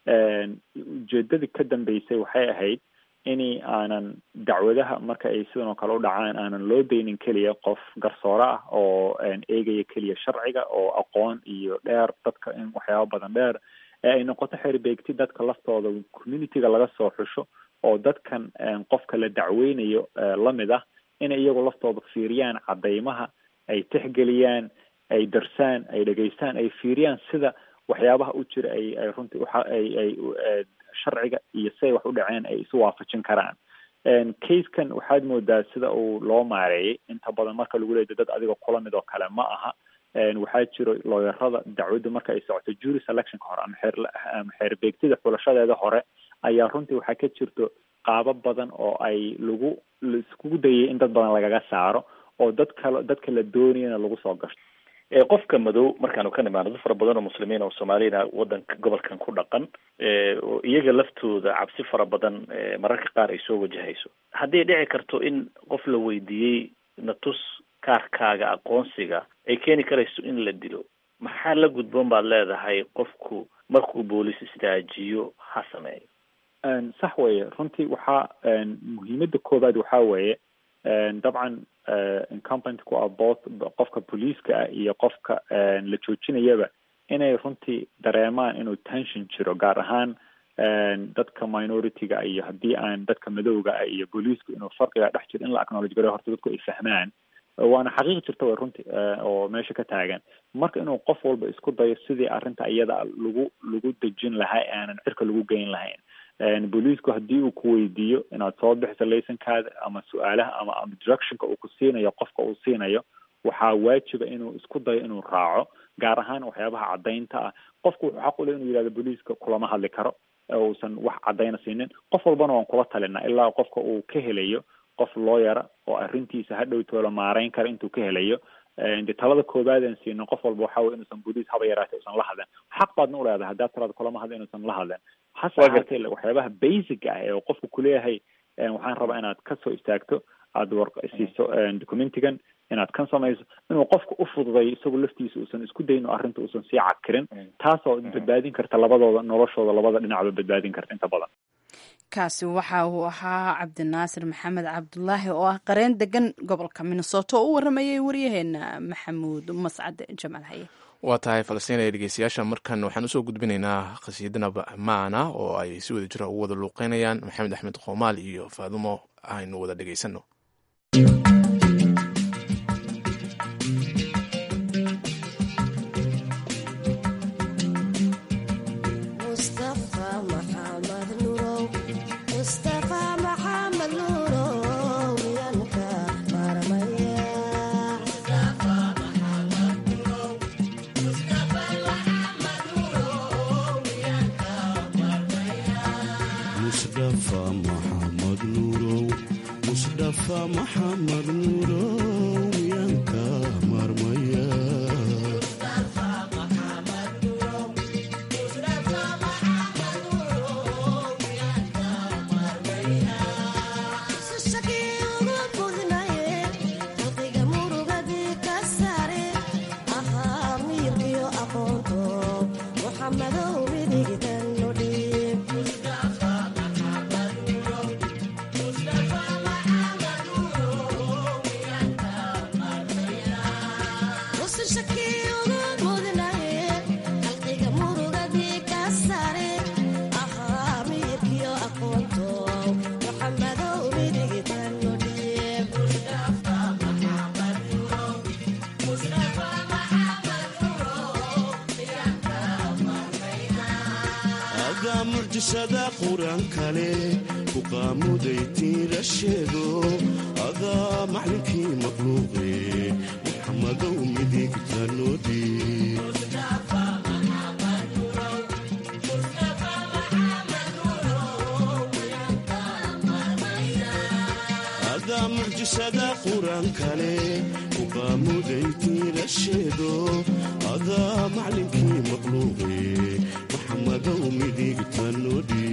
ujeedadii ka dambeysay waxay ahayd ini aanan dacwadaha marka ay sidan oo kale u dhacaan aanan loo daynin keliya qof garsoore ah oo eegaya keliya sharciga oo aqoon iyo dheer dadka in waxyaaba badan dheer ee ay noqoto xeerbeegti dadka laftooda communityga laga soo xusho oo dadkan qofka la dacweynayo lamid ah inay iyagu laftooda fiiriyaan cadeymaha ay tixgeliyaan ay darsaan ay dhegeystaan ay fiiriyaan sida waxyaabaha u jira ay ay runtii uxa ay ay sharciga iyo siday wax u dhaceen ay isu waafajin karaan casekan waxaad moodaa sida uu loo maareeyay inta badan marka lagu leeday dad adiga kula mid oo kale ma aha waxaa jiro looyarada dacwadda marka ay socoto jury selectionka hore ama xeer ama xeerbeegtida xulashadeeda hore ayaa runtii waxaa ka jirto qaabo badan oo ay lagu laiskugu dayay in dad badan lagaga saaro oo dad kale dadka la doonayana lagu soo gashto qofka madow markaanu ka nimaano dad fara badan oo muslimiin oo soomaaliyana wadanka gobolkan ku dhaqan oo iyaga laftooda cabsi fara badan mararka qaar ay soo wajahayso hadday dhici karto in qof la weydiiyey natus kaarkaaga aqoonsiga ay keeni karayso in la dilo maxaa la gudboon baad leedahay qofku markuu booliis istaajiyo ha sameeyo sax weeye runtii waxaa muhiimada koobaad waxaa weeye dabcan incumbent ku ah both qofka booliiska ah iyo qofka la joojinayaba inay runtii dareemaan inuu tension jiro gaar ahaan dadka minority-ga iyo haddii aan dadka madowga ah iyo booliisku inuu farqiga dhex jiro in la acknowledge gareyo horta dadku ay fahmaan waana xaqiiq jirta way runtii oo meesha ka taagan marka inuu qof walba isku dayo sidii arrinta iyada lagu lagu dejin lahaa ee aanan cirka lagu geyn lahayn booliisku haddii uu ku weydiiyo inaad soo bixiso laysankaada ama su-aalaha ama ama directionka uu ku siinayo qofka uu siinayo waxaa waajiba inuu isku dayo inuu raaco gaar ahaan waxyaabaha caddaynta ah qofku wuxuu xaq u leh inuu yidhahdo booliiska kulama hadli karo uusan wax caddayna siinin qof walbana waan kula talinaa ilaa qofka uu ka helayo qof looyara oo arrintiisa hadhow toola maarayn kara intuu ka helayo de talada koobaad aan siino qof walba waxa weye inuusan booliis haba yaraatay usan la hadlen xaq baadna uleedahay haddaad talada kulama hadla inuusan la hadlen hase ahaatee waxyaabaha basic ah ee qofku kuleeyahay waxaan rabaa inaad kasoo istaagto aada war siiso documentigan inaad kan samayso inuu qofka u fududayo isagoo laftiisa uusan isku dayin oo arrinta uusan sii cakirin taasoo badbaadin karta labadooda noloshooda labada dhinacba badbaadin karta inta badan kaasi waxa uu ahaa cabdinaasir maxamed cabdulaahi oo ah qareen degan gobolka minnesota oo u waramayay waryaheena maxamuud mascad jamaal haye waa tahay falastiinaya dhegeystayaasha markan waxaan usoo gudbinaynaa khasiidana maana oo ay si wada jira ugu wada luuqeynayaan maxamed axmed qoomaal iyo faadumo aynu wada dhegeysano mucjisada qur-aankale ku qaamuday tiira sheego adaa maclinkii maqluuqe maxamadow midigta noodhi adaa mucjisada qur-aankale ku qaamuday tiira sheego adaa maclinkii maqluuqe maxamadow midigta noodhi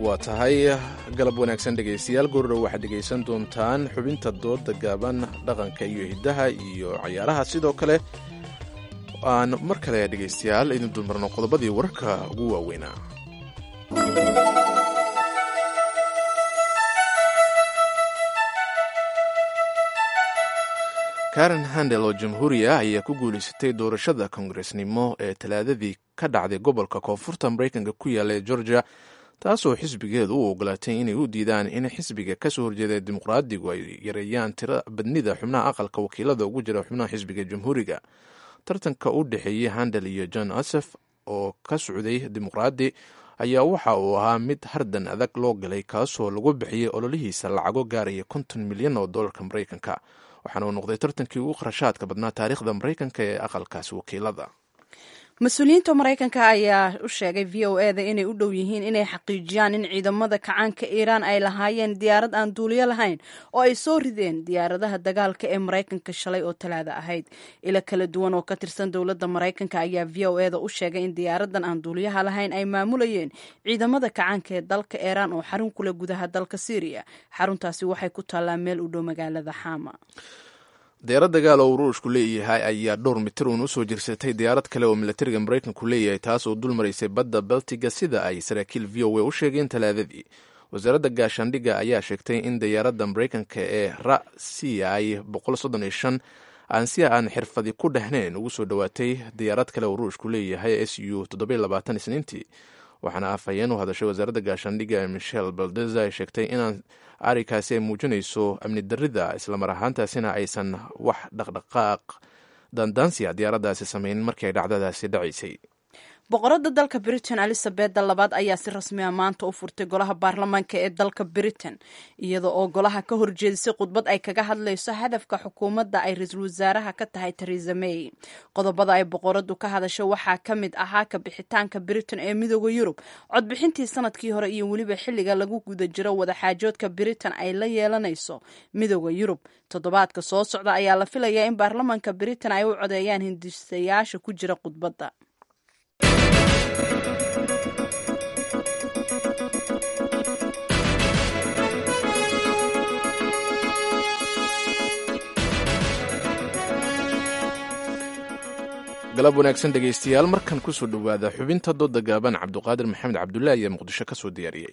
waa tahay galab wanaagsan dhegaystayaal goordhow waxaad dhegaysan doontaan xubinta dooda gaaban dhaqanka iyo hiddaha iyo cayaaraha sidoo kale aan mar kale dhegaystayaal idin dulmarno qodobadii wararka ugu waaweynaa karen handel oo jamhuuriya ayaa ku guulaysatay doorashada kongaresnimo ee talaadadii ka dhacday gobolka koonfurta maraykanka ku yaalla ee georgia taasoo xisbigeedu u ogolaatay inay u diidaan in xisbiga kasoo horjeeda dimuqraadigu ay yareeyaan tira badnida xubnaha aqalka wakiilada ugu jira xubnaha xisbiga jamhuuriga tartanka u dhexeeyey handel iyo john asef oo ka socday dimuqraadi ayaa waxa uu ahaa mid hardan adag loo galay kaasoo lagu bixiyey ololihiisa lacago gaaraya konton milyan oo dollarka maraykanka waxaana uu noqday tartankii ugu kharashaadka badnaa taariikhda maraykanka ee aqalkaasi wakiilada mas-uuliyiinta maraykanka ayaa u sheegay v o eda inay u dhow yihiin inay xaqiijiyaan in ciidamada kacaanka iiraan ay lahaayeen diyaarad aan duuliyo lahayn oo ay soo rideen diyaaradaha dagaalka ee maraykanka shalay oo talaada ahayd ilo kala duwan oo ka tirsan dowladda maraykanka ayaa v o eda u sheegay in diyaaradan aan duuliyaha lahayn ay maamulayeen ciidamada kacaanka ee dalka iiraan oo xarun kule gudaha dalka syriya xaruntaasi waxay ku taallaa meel u dhow magaalada xama diyaarad dagaal oo ruushku leeyahay ayaa dhowr mitir uun usoo jirsatay diyaarad kale oo milatariga maraykanku leeyahay taas oo dul maraysay badda baltiga sida ay saraakiil v o a u sheegeen talaadadii wasaaradda gaashaandhigga ayaa sheegtay in diyaaradda maraykanka ee ra c i aan si aan xirfadi ku dhehnayn ugu soo dhowaatay diyaarad kale oo ruushku leeyahay s u isniintii waxaana afhayeen u hadashay wasaaradda gaashaandhigga ee michel baldeza ay sheegtay inaan arrinkaasi ay muujinayso amni darrida islamar ahaantaasina aysan wax dhaqdhaqaaq dandaansiya diyaaraddaasi samaynin markii ay dhacdadaasi dhacaysay boqoradda dalka britain elizabeda labaad ayaa si rasmi a maanta u furtay golaha baarlamaanka ee dalka britain iyada oo golaha ka horjeedisay khudbad ay kaga hadlayso hadafka xukuumadda ay ra-iisul wasaaraha ka tahay theresa may qodobada ay boqoradu ka hadasho waxaa ka mid ahaa ka bixitaanka britain ee midooda yurub codbixintii sanadkii hore iyo weliba xilliga lagu guda jiro wadaxaajoodka britain ay la yeelanayso midooda yurub toddobaadka soo socda ayaa la filayaa in baarlamaanka britain ay u codeeyaan hindisayaasha ku jira khudbadda galab wanaagsan dhegaystayaal markan kusoo dhowaada xubinta dooda gaaban cabduqaadir maxamed cabdullaahi ayaa muqdisho ka soo diyaariyey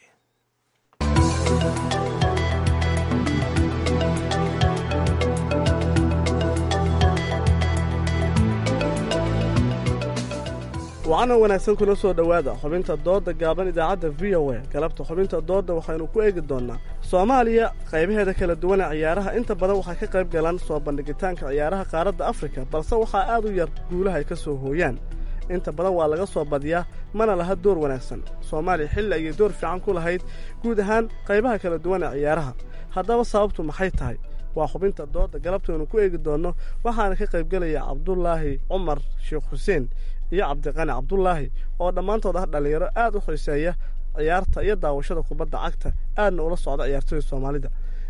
wacana wanaagsan kula soo dhowaada xubinta doodda gaaban idaacadda v o a galabta xubinta doodda waxaynu ku eegi doonnaa soomaaliya qaybaheeda kala duwana ciyaaraha inta badan waxay ka qayb galaan soo bandhigitaanka ciyaaraha qaaradda afrika balse waxaa aad u yar guulaha ay ka soo hooyaan inta badan waa laga soo badiyaa mana laha door wanaagsan soomaaliya xilli ayay door fiican ku lahayd guud ahaan qaybaha kala duwana ciyaaraha haddaba sababtu maxay tahay waa xubinta doodda galabtaynu ku eegi doonno waxaana ka qaybgelaya cabdulaahi cumar sheekh xuseen iyo cabdiqani cabdulaahi oo dhammaantood ah dhallinyaro aad u xiiseeya ciyaarta iyo daawashada kubadda cagta aadna ula socda ciyaartooyda soomaalida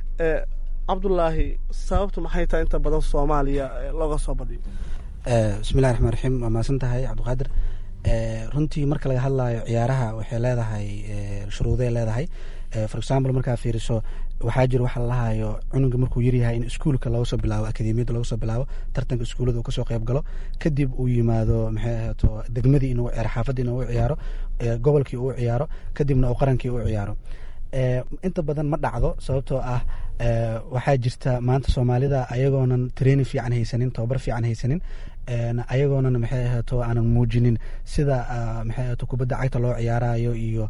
cabdulaahi sababtu maxay tahay inta badan soomaaliya looga soo badiyo bismillahi raxmaan raxiim waa mahadsan tahay cabdiqaadir runtii marka laga hadlayo ciyaaraha waxay leedahay shuruuday leedahay for example markaa fiiriso waxaa jira waxa lalahayo cunuga markuu yaryahay in iskuulka looga soo bilaabo akademiyadda looga soo bilaabo tartanka iskuullada uu kasoo qayb galo kadib uu yimaado maxay ahaato degmadii inuu ciyaaro xaafadii inuu u ciyaaro gobolkii uu ciyaaro kadibna uu qarankii u ciyaaro inta badan ma dhacdo sababtoo ah waxaa jirta maanta soomaalida ayagoonan training fiican haysanin tababar fiican haysanin ayagoonan maxay ahaato aanan muujinin sida maxay ahaato kubadda cagta loo ciyaarayo iyo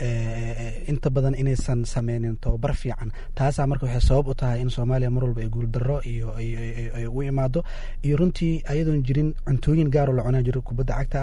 inta badan inaysan sameynin tababar fiican taasaa marka waxay sabab u tahay in soomaaliya mar walba ay guuldaro iyo ay u imaado iyo runtii ayadoon jirin cuntooyin gaaroo la cunaa jiro kubadda cagta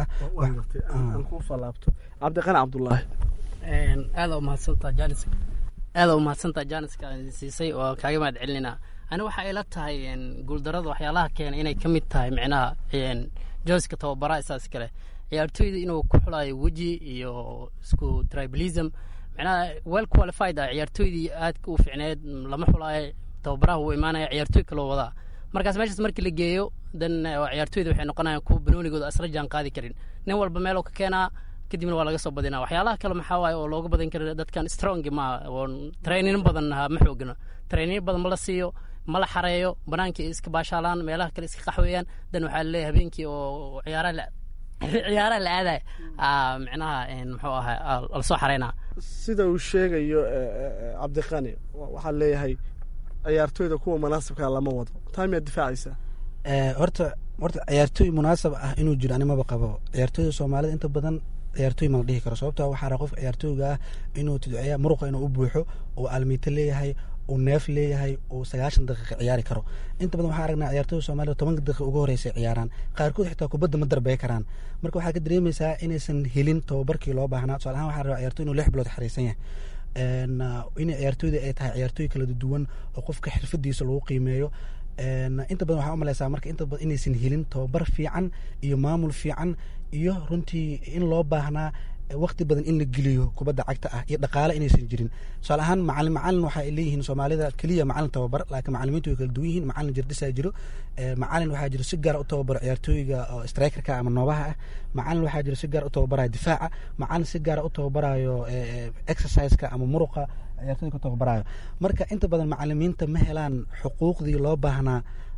ah kusoo laabto cabdiqani cabdulaahi aada umahadsantaa janis aada umahadsantaa janiska siisay oo kaaga mahad celinayna ani waxa ila tahay guuldarada waxyaalaha keena inay ka mid tahay micnaha jooska tababaraha isaas kale ciyaartooyda inuu ku xulayo weji iyo isku tribalism micnaha well qualified ah ciyaartooydii aadka u ficneed lama xulaayo tababaraha wuu imaanaya ciyaartooy kaloo wadaa markaas meeshaas markii la geeyo dan ciyaartooyda waxay noqonayaan kuwa banoonigooda asla jaan qaadi karin nin walba meeluu ka keenaa kadibna waa laga soo badinaa waxyaalaha kale maxaa waaye oo looga badin kara dadkan strong maaha oo training badan ma xoogna training badan ma la siiyo ma la xareeyo banaankii iska baashaalaan meelaha kale iska qaxweeyaan dan waxaa laleeyahay habeenkii oo ciyaaraha la ciyaaraha la aadaya micnaha muxuu ahaa lasoo xareynaa sida uu sheegayo cabdiqani waxaa leeyahay ciyaartooyda kuwa munaasibkaa lama wado taa miyaad difaacaysaa horta horta ciyaartooy munaasab ah inuu jiro animaba qabo ciyaartooyda soomaalida inta badan ciyaartooy ma la dhihi karo sababto waxaa raa qofka ciyaartooyga ah inuu tidciya muruqa inuu u buuxo uu almiito leeyahay uu neef leeyahay uu sagaashan daqiiqa ciyaari karo inta badan waxaa aragnaa ciyaartooyda soomaalida tobanka daqiiqa ugu horeysa ciyaaraan qaarkood xitaa kubadda ma darbey karaan marka waxaa ka dareemaysaa inaysan helin tababarkii loo baahnaa tusaale ahaan waxaa rabaa ciyaartoy inuu lix bilood xariisan yahay inay ciyaartooyda ay tahay ciyaartooy kala duwan oo qofka xirfadiisa lagu qiimeeyo inta badan waxaa umaleysaa marka inta badan inaysan helin tababar fiican iyo maamul fiican iyo runtii in loo baahnaa waqti badan in la geliyo kubadda cagta ah iyo dhaqaale inaysan jirin tusaale ahaan macalin macalin waxa ay leeyihiin soomaalida keliya macalin tababar laakiin macalimiintu way kala duwan yihiin macalin jirdisaa jiro macalin waxaa jiro si gaara u tababaro ciyaartooyga oo strikerka ama noobaha ah macalin waxaa jiro si gaara u tababarayo difaaca macalin si gaara u tababarayo exerciseka ama muruqa ciyaartooyga ku tababarayo marka inta badan macalimiinta ma helaan xuquuqdii loo baahnaa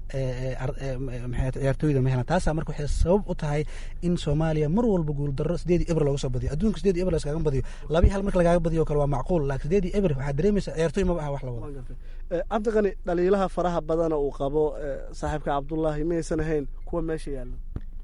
maxay ciyaartooyda ma helaan taasaa marka waxay sabab u tahay in soomaaliya mar walba guuldarro sideedii eber looga soo badiyo adduunka sideedii eber laskaga badiyo labii hal marka lagaaga badiyo kale waa macquul laakiin sideedii eber waxaa dareemaysa ciyaartooy maba aha wax la wado cabdiqani dhaliilaha faraha badana uu qabo saaxiibka cabdullaahi maysan ahayn kuwa meesha yaalla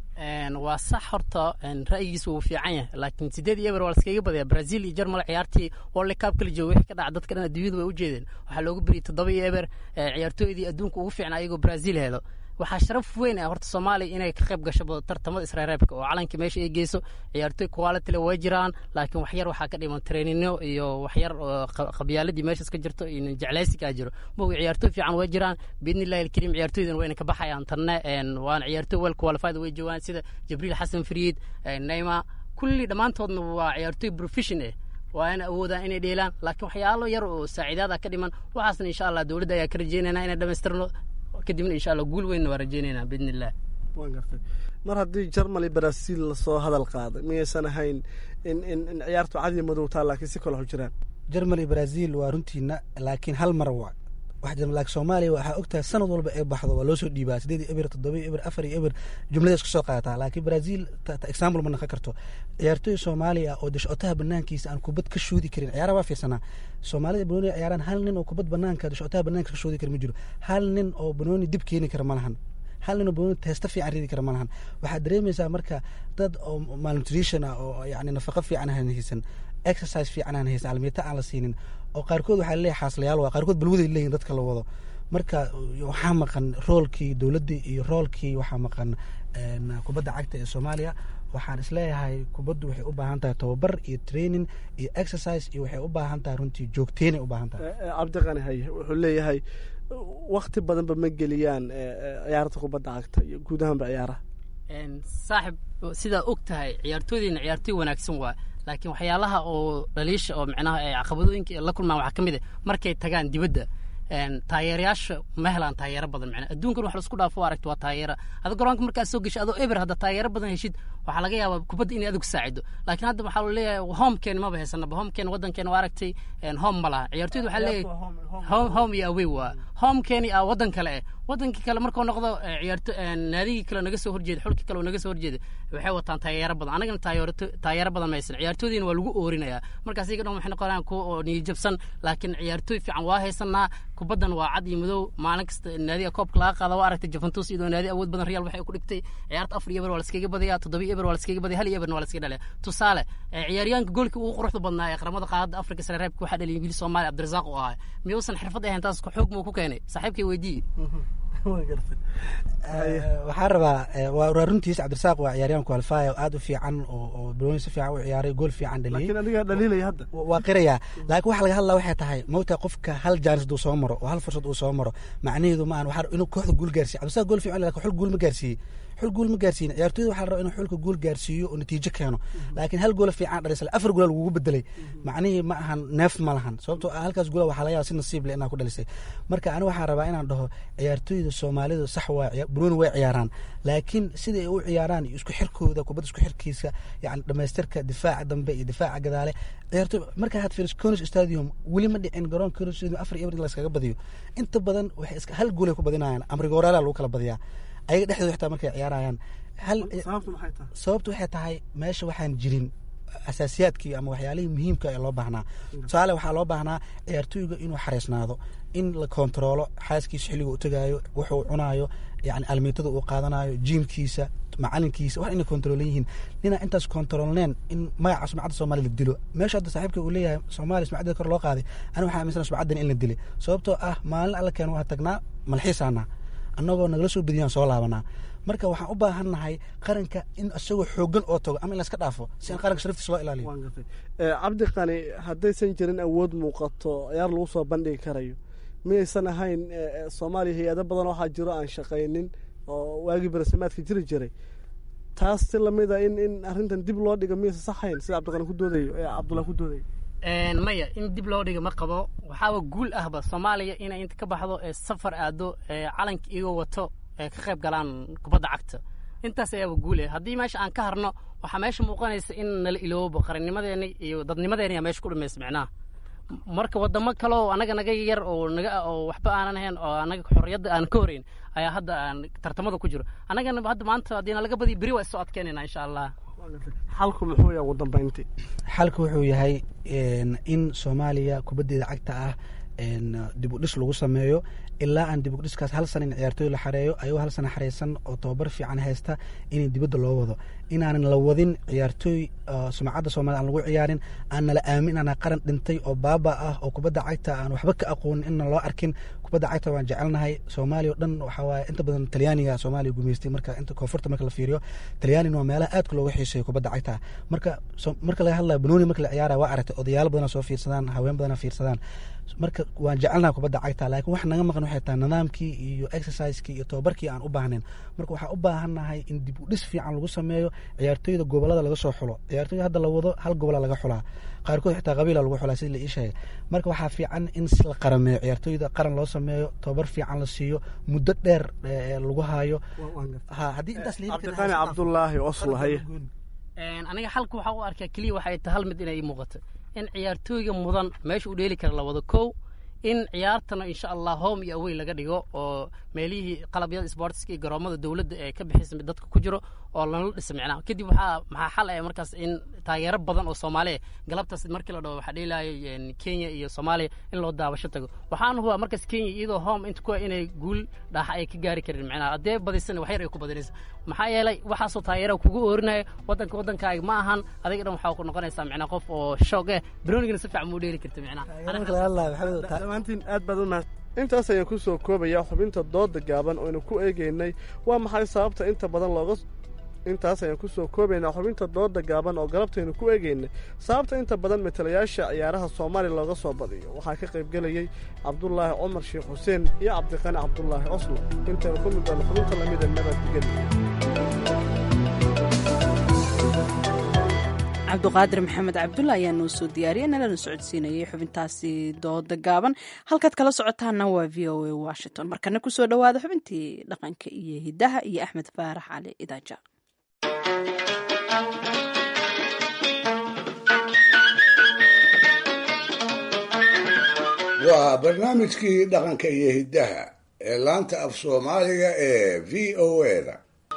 waa sax horta ra'yigiisa wuu fiican yahay laakiin sideed iyo eber waa laskaga badaya brazil iyo germal ciyaartii world cup kala jooga wixii ka dhaca dadka dhan adduunyadu way u jeedeen waxaa looga beriyay toddoba iyo eber ciyaartooydii adduunka ugu fiicnaa ayagoo brazil heedo waxaa sharaf weyn ah horta soomaaliya inay ka qayb gasho tartamada isreereebka oo calanka meesha ay geyso ciyaartooy quality le way jiraan laakiin waxyar waxaa ka dhiman traininno iyo waxyar qabyaaladii meeshaas ka jirto iyo jeclaysigaa jiro mogi ciyaartooy fiican way jiraan biidni illahi alkariim ciyaartooydan wayna ka baxayaan tanne waana ciyaartooy well qualified way joogaan sida jibriil xasan fariid neyma kulli dhammaantoodna waa ciyaartooy profession eh waa ina awoodaan inay dheelaan laakiin waxyaalo yar oo saaciidaada ka dhiman waxaasna insha allah dowladda ayaa ka rajeynayna inay dhamaystirno kadibna insha allah guul weynna waa rajeynaynaa biidni illah waan gartay mar haddii germany brazil lasoo hadal qaaday miyaysan ahayn in in in ciyaartu cadiya madowtaa laakiin si kale waxu jiraan germany brazil waa runtiina laakiin hal mar waa wax jira laakiin soomaaliya waxaa ogtahay sanad walba ee baxdo waa loo soo dhiibaa sideed iyo eber toddoba iyo eber afar iyo eber jumlada isku soo qaadataa laakiin brazil example ma naqon karto ciyaartooy soomaaliya oo dashcotaha banaankiisa aan kubad ka shoodi karin ciyaaraha waa fiirsanaa soomaalida banooni ciyaaraan hal nin oo kubad banaanka dashcotaha banaanka ka shoodi kara ma jiro hal nin oo banooni dib keeni kara ma lahan hal nin oo banooni teesta fiican ridi kara ma lahan waxaad dareemaysaa marka dad oo malnutrition ah oo yani nafaqo fiican aan haysan exercise fiican aan haysan almiyata aan la siinin oo qaarkood waxaa leeyahay xaaslayaal waa qaarkood balwaday leeyihin dadka la wado marka waxaa maqan roolkii dowladda iyo roolkii waxaa maqan kubadda cagta ee soomaaliya waxaan isleeyahay kubaddu waxay u baahan tahay tababar iyo training iyo exercise iyo waxay u baahan tahay runtii joogteynay u baahan tahay cabdiqani haye wuxuu leeyahay wakti badanba ma geliyaan ciyaarta kubadda cagta iyo guud ahaanba ciyaaraha saaxib sidaa og tahay ciyaartooydeena ciyaartooy wanaagsan waa laakiin waxyaalaha oo dhaliisha oo micnaha caqabadooyinka la kulmaan waxaa ka mid ah markay tagaan dibadda taageerayaasha ma helaan taageero badan macnaa adduunkan wax laisku dhaafo aragto waa taageera ada garoonka markaad soo geshay adoo eber hadda taageero badan heshid waxaa laga yaabaa kubadda inay adigu saacido laakiin hadda waxaa la leeyahay homekeen maba haysanaba homekeen waddankeena waa aragtay home ma laha ciyaartooyda waxaa leeyahay home iyo away waa homekeeni ah waddan kale eh waddankii kale markuu noqdo ciyaarto naadigii kale naga soo horjeeda xulkii kale oo naga soo horjeeda waxay wataan taageero badan anagana taageero badan maysan ciyaartooydiina waa lagu oorinayaa markaas iyaga dhan waxay noqonayaan kuwa oo niyajabsan laakiin ciyaartooy fiican waa haysanaa kubaddan waa cad iyo madow maalin kasta naadiga koobka laga qaada waa aragtay juventus iyadoo naadi awood badan real waxay ku dhigtay ciyaarta afar iyo eber waa laskaga badayaa toddoba iyo eber waa laskaga badaya hal iyo eberna waa laskaga dhalaya tusaale ciyaaryahanka goolkii ugu quruxda badnaa ee qaramada qaadada afrika sare reebka waxaa dhaliyay wiil soomaali cabdirasaaq oo ahaa miyuusan xirfad ahayn taas xoog muu ku keenay saaxiibkay weydiiye waxaa rabaa waa runtiis cabdirasaaq waa ciyaaryahan qualify oo aad u fiican oo balooni si fiican u ciyaaray gool fiican dhaliyey laakiin adigaa dhaliilaya hadda waa qirayaa laakiin waxa laga hadlaa waxay tahay mawta qofka hal jaanis uu soo maro oo hal fursad uu soo maro macnaheedu ma ahan waxaa inuu kooxda guul gaarsiiye cabdirasaaq gool fiican laakiin xul guul ma gaarsiiyey xul guul ma gaarsiin ciyaartooyda waxaa la rabaa inuu xulka guul gaarsiiyo oo natiijo keeno laakiin hal goola fiican dhalisay afar goola lagugu bedelay macnihii ma ahan neef ma lahan sababtoo ah halkaas goola waxaa laga yaaba si nasiib leh inaa ku dhalisay marka ani waxaan rabaa inaan dhaho ciyaartooyda soomaalidu sax waa buruuni way ciyaaraan laakiin sida ay u ciyaaraan iyo isku xirkooda kubadda isku xirkiisa yani dhamaystirka difaaca dambe iyo difaaca gadaale ciyaartooy marka had fiiriso conis stadium weli ma dhicin garoon conis stadium afar iyo eber laskaga badiyo inta badan waxay iska hal goolay ku badinayaan amrigoorala lagu kala badiyaa ayaga dhexdooda xitaa markay ciyaarayaan hal sababtu waxay tahay meesha waxaan jirin asaasiyaadkii ama waxyaalihii muhiimka ee loo baahnaa tusaale waxaa loo baahnaa ciyaartooyga inuu xareysnaado in la kontaroolo xaaskiisa xilliga u tagaayo wuxuu cunaayo yani almiitada uu qaadanayo jiimkiisa macalinkiisa wax inay kontarolan yihiin ninaa intaas kontaroolneen in magaca sumcadda soomaaliya la dilo meesha hadda saaxiibka uu leeyahay soomaaliya sumcaddeeda kor loo qaaday ani waxaa aaminsan sumcaddan in la dilay sababtoo ah maalin alla keena waa tagnaa malxiisaana annagoo nagala soo bediyaan soo laabanaa marka waxaan u baahannahay qaranka in isagoo xoogan oo tago ama in layska dhaafo si aan qaranka sharaftiisa loo ilaaliyo cabdi qani haddaysan jirin awood muuqato ciyaar lagu soo bandhigi karayo miyaysan ahayn soomaaliya hay-ado badan waxaa jiro aan shaqaynin oo waagii barasamaadka jiri jiray taas si lamida in in arrintan dib loo dhigo miyaysan saxayn sida cabdiqani ku doodayo ee cabdullah ku doodayo maya in dib loo dhigo ma qabo waxaaba guul ahba soomaaliya inay inta ka baxdo ee safar aado ee calanka iyagoo wato ee ka qayb galaan kubadda cagta intaas ayaaba guule haddii meesha aan ka harno waxaa meesha muuqanaysa in nala iloobo qarannimadeena iyo dadnimadeena yaa meesha ku dhamaysa micnaha marka wadamo kale oo anaga naga yar oo naga oo waxba aanan ahayn oo anaga xorriyadda aan ka horeyn ayaa hadda aan tartamada ku jiro annagana hadda maanta haddii nalaga badiyo beri waa isoo adkeynayna insha allah xalku muxuu yahay ugu dambeyntii xalku wuxuu yahay in soomaaliya kubaddeeda cagta ah dib u dhis lagu sameeyo ilaa aan dib u dhiskaas hal sana in ciyaartooy la xareeyo ayagoo hal sana xareysan oo tababar fiican haysta in dibadda loo wado inaanan la wadin ciyaartooy sumcadda soomaliya aan lagu ciyaarin aan nala aamin inaan qaran dhintay oo baaba ah oo kubadda cagta aan waxba ka aqoonin inna loo arkin kubadda cagta waan jecelnahay soomaaliya o dhan waxaa waaye inta badan talyaaniga soomaaliya gumaystay marka inta koonfurta marka la fiiriyo talyaanina waa meelaha aadka looga xiiseeyo kubadda cagta marka marka laga hadlayo banooni marka la ciyaaraya waa aragtay odayaalo badana soo fiirsadaan haween badana fiirsadaan marka waan jecelnaha kubadda cagta laakiin wax naga maqan waxay tahay nidaamkii iyo exercisekii iyo tababarkii aan u baahnayn marka waxaan u baahannahay in dib u dhis fiican lagu sameeyo ciyaartooyda gobolada laga soo xulo ciyaartooyda hadda la wado hal gobola laga xulaa qaarkood xitaa qabiila lagu xulaa sida la ii sheegay marka waxaa fiican in la qarameeyo ciyaartooyda qaran loo sameeyo tababar fiican la siiyo muddo dheer lagu haayo haddii intaas cabdiqani cabdulaahi oslo haye aniga xalka waxaa u arkaa keliya waxay tahay hal mid inay ii muuqato in ciyaartooyga mudan meesha u dheeli kara la wado kow in ciyaartana insha allah home iyo awey laga dhigo oo meelihii qalabyada sportska iyo garoomada dowladda ee ka bixisa dadka ku jiro oo lala dhisa micnaha kadib waxaa maxaa xal ah markaas in taageero badan oo soomaaliya galabtaas markii la dhaho waxaa dheelaaya kenya iyo soomaaliya in loo daawasho tago waxaan hubaa markaas kenya iyadoo home inta kuwa inay guul dhaaxa ay ka gaari karin micnaha haddee badisana wax yar ay ku badinaysa maxaa yeelay waxaasoo taageera kugu oorinaya waddanka waddankaaga ma ahan adiga dhan waxaa ku noqonaysaa micnaha qof oo shoog eh baroonigana si fiican muu dheeli karta micnaha dhammaantiin aad baad u mahad intaas ayaan ku soo koobayaa xubinta dooda gaaban oynu ku eegaynay waa maxay sababta inta badan looga intaas ayaan ku soo koobaynaa xubinta dooda gaaban oo galabtaynu ku eegaynay sababta inta badan matalayaasha ciyaaraha soomaaliya looga soo badiyo waxaa ka qaybgelayey cabdulaahi cumar sheekh xuseen iyo cabdiqani cabdulaahi oslo intaynu ku mid doonno xubinta lamida nabadgeli cabduqaadir maxamed cabdulla ayaa noo soo diyaariyay nalana socodsiinayay xubintaasi dooda gaaban halkaad kala socotaana waa v o a washington markana kusoo dhowaada xubintii dhaqanka iyo hidaha iyo axmed faarax cali idaaja waa barnaamijkii dhaqanka iyo hiddaha ee laanta af soomaaliga ee v o a-da